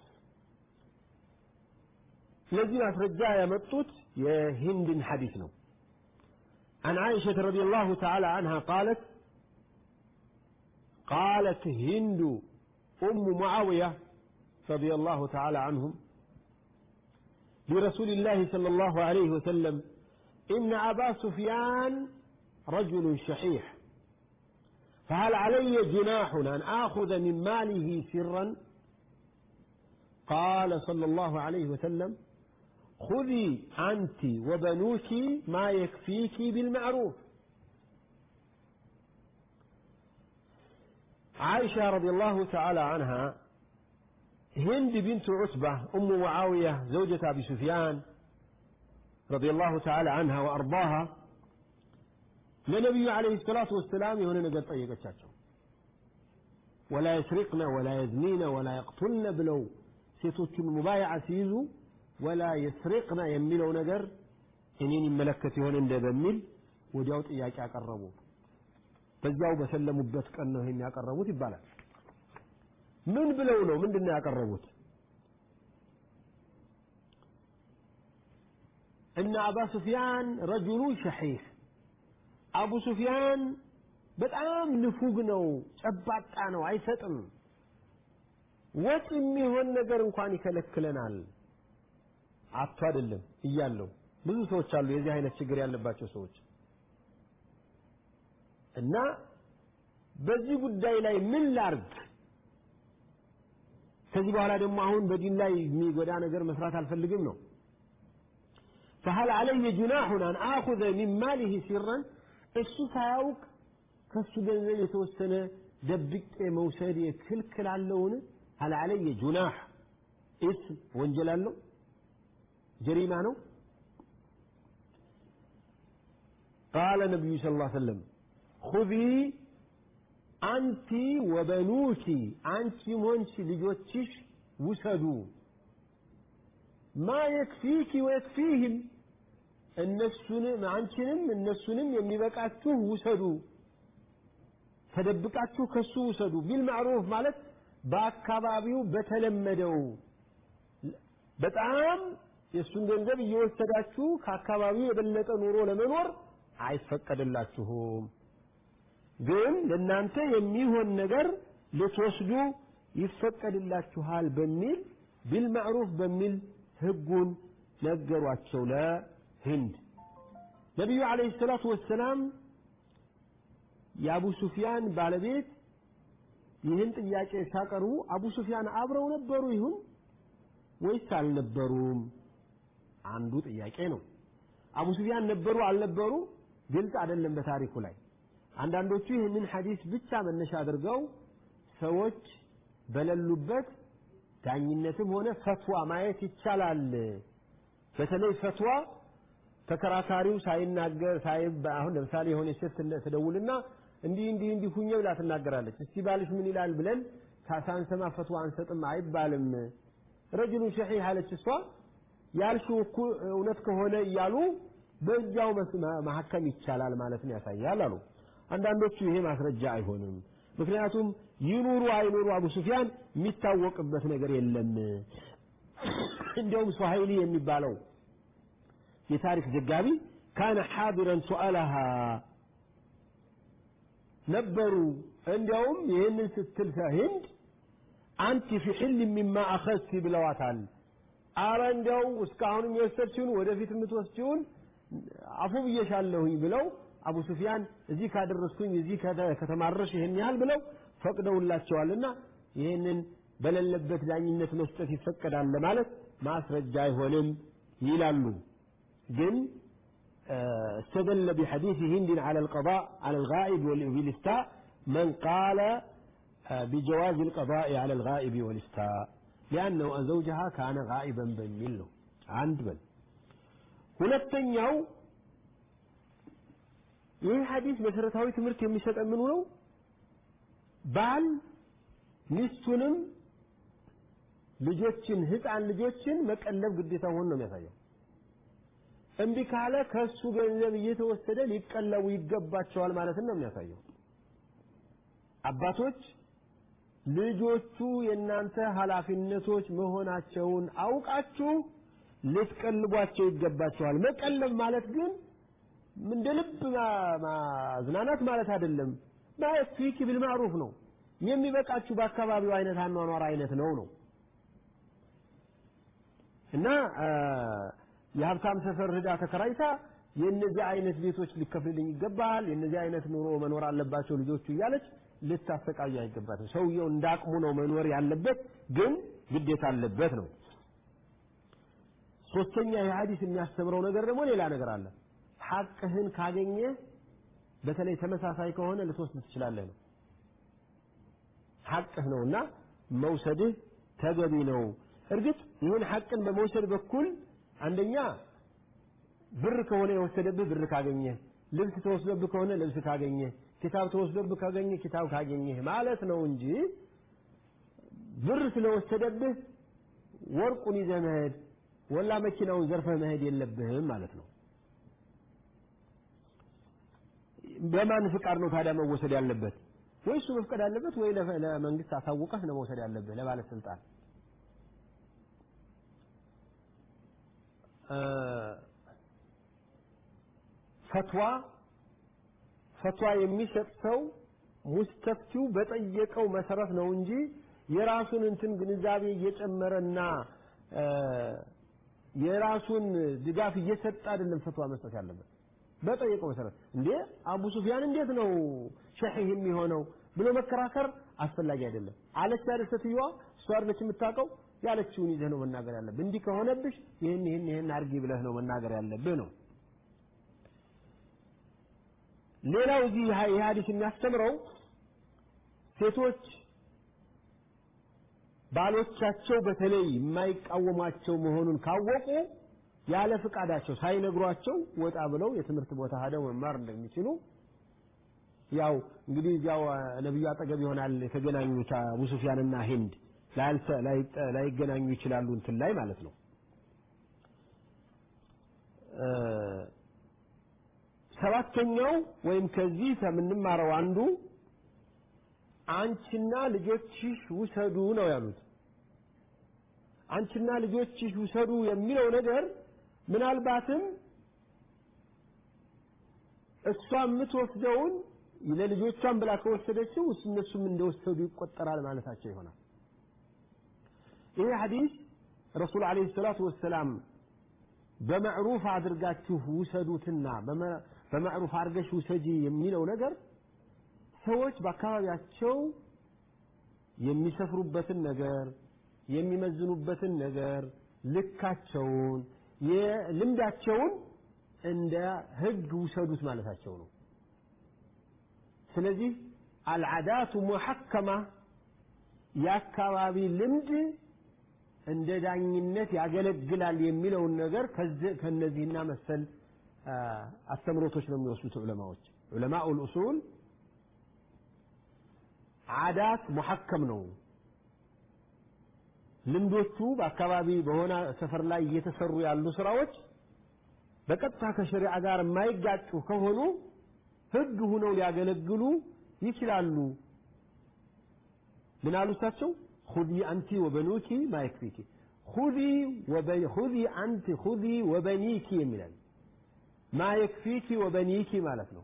ለዚህ ማስረጃ ያመጡት የሂንድን ሐዲስ ነው። عن عائشة رضي الله تعالى عنها قالت قالت هند أم معاوية رضي الله تعالى عنهم لرسول الله صلى الله عليه وسلم إن أبا سفيان رجل شحيح فهل علي جناح أن آخذ من ماله سرا قال صلى الله عليه وسلم خذي أنت وبنوك ما يكفيك بالمعروف عائشة رضي الله تعالى عنها هند بنت عتبة أم معاوية زوجة أبي سفيان رضي الله تعالى عنها وأرضاها ለነቢዩ ዓለይሂ ሰላቱ ወሰላም የሆነ ነገር ጠየቀቻቸው ወላ የስሪቅነ ወላ የዝኒነ ወላ የቅቱልነ ብለው ሴቶቹን ሙባይዓ ሲይዙ ወላ የስሪቅነ የሚለው ነገር እኔን ይመለከት ይሆን እንደ በሚል ወዲያው ጥያቄ አቀረቡ በዚያው በሰለሙበት ቀን ነው ይሄን ያቀረቡት ይባላል ምን ብለው ነው ምንድን ነው ያቀረቡት እነ አባ ሱፊያን ረጁሉ ሸሒህ አቡ ሱፊያን በጣም ንፉግ ነው ጨባጣ ነው አይሰጥም ወጥ የሚሆን ነገር እንኳን ይከለክለናል አቶ አይደለም እያለው ብዙ ሰዎች አሉ የዚህ አይነት ችግር ያለባቸው ሰዎች እና በዚህ ጉዳይ ላይ ምን ላርግ ከዚህ በኋላ ደግሞ አሁን በዲን ላይ የሚጎዳ ነገር መስራት አልፈልግም ነው فهل علي جناح أن آخذ من ماله سرا እሱ ሳያውቅ ከሱ ገንዘብ የተወሰነ ደብቄ መውሰድ ክልክል አለውን هل علي جناح اسم ወንጀል አለው ጀሪማ ነው قال النبي صلى الله عليه وسلم خذي أنت وبنوك أنت وانت ልጆችሽ ውሰዱ ما يكفيك ويكفيهم እነሱንም አንቺንም እነሱንም የሚበቃችሁ ውሰዱ ተደብቃችሁ ከሱ ውሰዱ ቢልማዕሩፍ ማለት በአካባቢው በተለመደው በጣም የእሱን ገንዘብ እየወሰዳችሁ ከአካባቢው የበለጠ ኑሮ ለመኖር አይፈቀድላችሁም ግን ለእናንተ የሚሆን ነገር ልትወስዱ ይፈቀድላችኋል በሚል ቢልማዕሩፍ በሚል ህጉን ነገሯቸው ለህንድ ነቢዩ ዓለይሂ ሰላቱ ወሰላም የአቡ ሱፊያን ባለቤት ይህን ጥያቄ ሲያቀርቡ አቡ ሱፊያን አብረው ነበሩ ይሁን ወይስ አልነበሩም አንዱ ጥያቄ ነው አቡ ሱፊያን ነበሩ አልነበሩ ግልጽ አይደለም በታሪኩ ላይ አንዳንዶቹ ይህንን ሐዲስ ብቻ መነሻ አድርገው ሰዎች በሌሉበት ዳኝነትም ሆነ ፈትዋ ማየት ይቻላል በተለይ ፈትዋ ተከራካሪው ሳይናገር ሳይ አሁን ለምሳሌ የሆነ ሴት ትደውልና እንዲህ እንዲህ እንዲህ ሁኜ ብላ ትናገራለች እስቲ ባልሽ ምን ይላል ብለን ሳንሰማ ፈትዋ አንሰጥም አይባልም ረጅሉ ሸሒህ አለች እሷ ያልሽው እኮ እውነት ከሆነ እያሉ በእጃው ማሐከም ይቻላል ማለት ነው ያሳያል አሉ አንዳንዶቹ ይሄ ማስረጃ አይሆንም ምክንያቱም ይኑሩ አይኑሩ አቡ ሱፊያን የሚታወቅበት ነገር የለም እንዲያውም ሱሀይሊ የሚባለው የታሪክ ዘጋቢ ካነ ሓዲረን ሱአለሃ ነበሩ እንዲያውም ይህንን ስትል ህንድ አንቲ ፊ ሕል ሚማ አኸዝቲ ብለዋታል አረ እንዲያው እስካሁንም የወሰድችውን ወደፊት የምትወስችውን አፉ ብዬሻለሁኝ ብለው አቡ ሱፊያን እዚህ ካደረስኩኝ እዚህ ከተማረሽ ይህን ያህል ብለው ፈቅደውላቸዋልና ይህንን በሌለበት ዳኝነት መስጠት ይፈቀዳል ለማለት ማስረጃ አይሆንም ይላሉ ግን استدل بحديث هند على القضاء على الغائب والإفتاء من قال بجواز القضاء على الغائب والإفتاء لأنه زوجها كان غائبا بميل له عند بل ሁለተኛው ይህ ሐዲስ መሰረታዊ ትምህርት የሚሰጠን ምኑ ነው ባል ሚስቱንም ልጆችን ህፃን ልጆችን መቀለብ ግዴታ ሆኖ ነው የሚያሳየው እምቢ ካለ ከሱ ገንዘብ እየተወሰደ ሊቀለቡ ይገባቸዋል ማለት ነው የሚያሳየው አባቶች ልጆቹ የእናንተ ኃላፊነቶች መሆናቸውን አውቃችሁ ልትቀልቧቸው ይገባቸዋል መቀለብ ማለት ግን እንደ ልብ ማዝናናት ማለት አይደለም ፊኪ ቢልማዕሩፍ ነው የሚበቃችሁ በአካባቢው አይነት አኗኗር አይነት ነው ነው እና የሀብታም ሰፈር ሂዳ ተከራይታ የእነዚህ አይነት ቤቶች ሊከፍልልኝ ይገባል፣ የእነዚህ አይነት ኑሮ መኖር አለባቸው ልጆቹ እያለች ልታሰቃዩ አይገባትም። ሰውየው እንዳቅሙ ነው መኖር ያለበት፣ ግን ግዴታ አለበት ነው። ሶስተኛ ይህ ሐዲስ የሚያስተምረው ነገር ደግሞ ሌላ ነገር አለ። ሐቅህን ካገኘ በተለይ ተመሳሳይ ከሆነ ልትወስድ ትችላለህ ነው። ሐቅህ ነውና መውሰድህ ተገቢ ነው። እርግጥ ይህን ሐቅን በመውሰድ በኩል አንደኛ ብር ከሆነ የወሰደብህ ብር ካገኘህ፣ ልብስ ተወስዶብህ ከሆነ ልብስ ካገኘህ፣ ኪታብ ተወስዶብህ ካገኘህ ኪታብ ካገኘህ ማለት ነው እንጂ ብር ስለወሰደብህ ወርቁን ይዘህ መሄድ ወላ መኪናውን ዘርፈህ መሄድ የለብህም ማለት ነው። በማን ፍቃድ ነው ታዲያ መወሰድ ያለበት? ወይ እሱ መፍቀድ አለበት ወይ ለመንግስት አሳውቀህ ነው መውሰድ ያለብህ ለባለስልጣን። ፈትዋ ፈትዋ የሚሰጥ ሰው ሙስተፍቲው በጠየቀው መሰረት ነው እንጂ የራሱን እንትን ግንዛቤ እየጨመረና የራሱን ድጋፍ እየሰጠ አይደለም ፈትዋ መስጠት ያለበት። በጠየቀው መሰረት እንዴ አቡ ሱፊያን እንዴት ነው ሸህ የሚሆነው ብሎ መከራከር አስፈላጊ አይደለም። አለች አይደል ሴትዮዋ፣ እሷ አይደለች የምታውቀው ያለችውን ይዘህ ነው መናገር ያለብህ። እንዲህ ከሆነብሽ ይህን ይህን ይህን አድርጊ ብለህ ነው መናገር ያለብህ ነው። ሌላው እዚህ ይህ ሐዲስ የሚያስተምረው ሴቶች ባሎቻቸው በተለይ የማይቃወሟቸው መሆኑን ካወቁ ያለ ፍቃዳቸው ሳይነግሯቸው ወጣ ብለው የትምህርት ቦታ ሄደው መማር እንደሚችሉ ያው እንግዲህ እዚያው ነብዩ አጠገብ ይሆናል የተገናኙት አቡ ሱፊያንና ሂንድ ላይገናኙ ይችላሉ እንትን ላይ ማለት ነው። ሰባተኛው ወይም ከዚህ ከምንማረው አንዱ አንቺና ልጆችሽ ውሰዱ ነው ያሉት። አንቺና ልጆችሽ ውሰዱ የሚለው ነገር ምናልባትም እሷ የምትወስደውን ለልጆቿን ብላ ከወሰደችው እነሱም እንደወሰዱ ይቆጠራል ማለታቸው ይሆናል። ይሄ ሐዲስ ረሱል ዓለይሂ ሰላቱ ወሰላም በመዕሩፍ አድርጋችሁ ውሰዱትና በመዕሩፍ አድርገሽ ውሰጂ የሚለው ነገር ሰዎች በአካባቢያቸው የሚሰፍሩበትን ነገር የሚመዝኑበትን ነገር ልካቸውን የልምዳቸውን እንደ ህግ ውሰዱት ማለታቸው ነው። ስለዚህ አልዓዳቱ ሙሐከማ የአካባቢ ልምድ እንደ ዳኝነት ያገለግላል የሚለውን ነገር ከነዚህና መሰል አስተምሮቶች ነው የሚወስዱት ዑለማዎች። ዑለማኡል ኡሱል ዓዳት ሙሐከም ነው። ልምዶቹ በአካባቢ በሆነ ሰፈር ላይ እየተሰሩ ያሉ ስራዎች በቀጥታ ከሸሪዓ ጋር የማይጋጩ ከሆኑ ህግ ሁነው ሊያገለግሉ ይችላሉ። ምን አሉ እሳቸው? ሁዚ አንቲ ወበኑኪ ማ የክፊኪ ሁዚ አንቲ ሁዚ ወበኒኪ የሚላል ማ የክፊኪ ወበኒኪ ማለት ነው።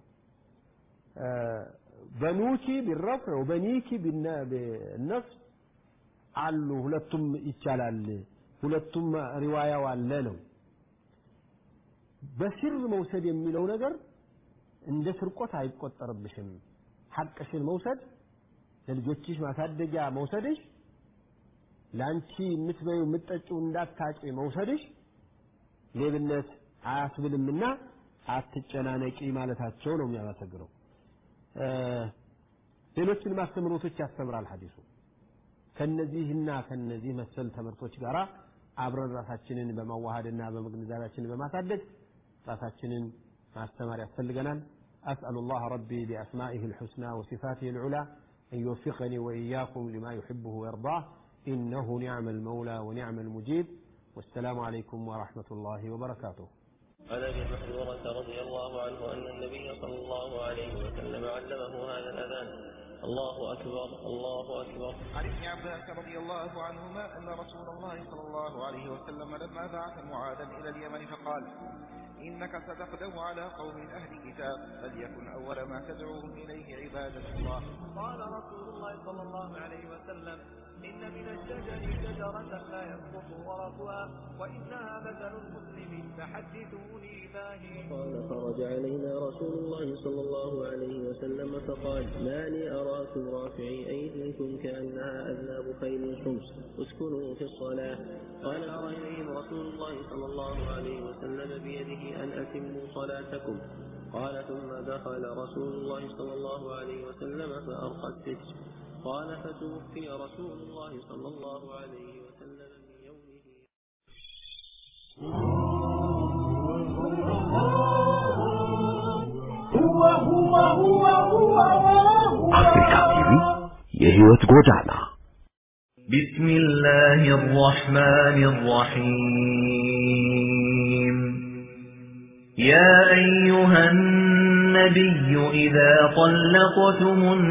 በኑኪ ቢረፍዕ ወበኒኪ ቢነፍስ አሉ። ሁለቱም ይቻላል። ሁለቱም ሪዋያው አለ ነው። በሲር መውሰድ የሚለው ነገር እንደ ስርቆት አይቆጠርብሽም። ሐቅሽን መውሰድ ለልጆችሽ ማሳደጊያ መውሰድሽ፣ ለአንቺ የምትበዩ የምትጠጪው እንዳታጭ መውሰድሽ ሌብነት አያስብልምና አትጨናነቂ ማለታቸው ነው የሚያመሰግነው። ሌሎችንም አስተምሮቶች ያስተምራል ሐዲሱ። ከነዚህና ከነዚህ መሰል ትምህርቶች ጋር አብረን ራሳችንን በማዋሃድና በግንዛቤያችንን በማሳደግ ራሳችንን ማስተማር ያስፈልገናል። أسأل الله ربي بأسمائه الحسنى وصفاته العلى أن يوفقني وإياكم لما يحبه ويرضاه إنه نعم المولى ونعم المجيب والسلام عليكم ورحمة الله وبركاته عن ابي محذورة رضي الله عنه ان النبي صلى الله عليه وسلم علمه هذا الاذان الله اكبر الله اكبر عن ابن عباس رضي الله عنهما أن رسول الله صلى الله عليه وسلم لما بعث معاذا إلى اليمن فقال إنك ستقدم على قوم أهل كتاب فليكن أول ما تدعوهم إليه عبادة الله قال رسول الله صلى الله عليه وسلم إن من الشجر شجرة لا يسقط ورقها وإنها مثل المسلم فحدثوني ما هي قال خرج علينا رسول الله صلى الله عليه وسلم فقال ما لي أراكم رافعي أيديكم كأنها أذناب خيل شمس اسكنوا في الصلاة قال أرى إليهم رسول الله صلى الله عليه وسلم بيده أن أتموا صلاتكم قال ثم دخل رسول الله صلى الله عليه وسلم فأرقى الستر قال فتوفي رسول الله صلى الله عليه وسلم من يومه አፍሪካዊ የህይወት ጎዳና بسم الله الرحمن الرحيم يا أيها النبي إذا طلقتم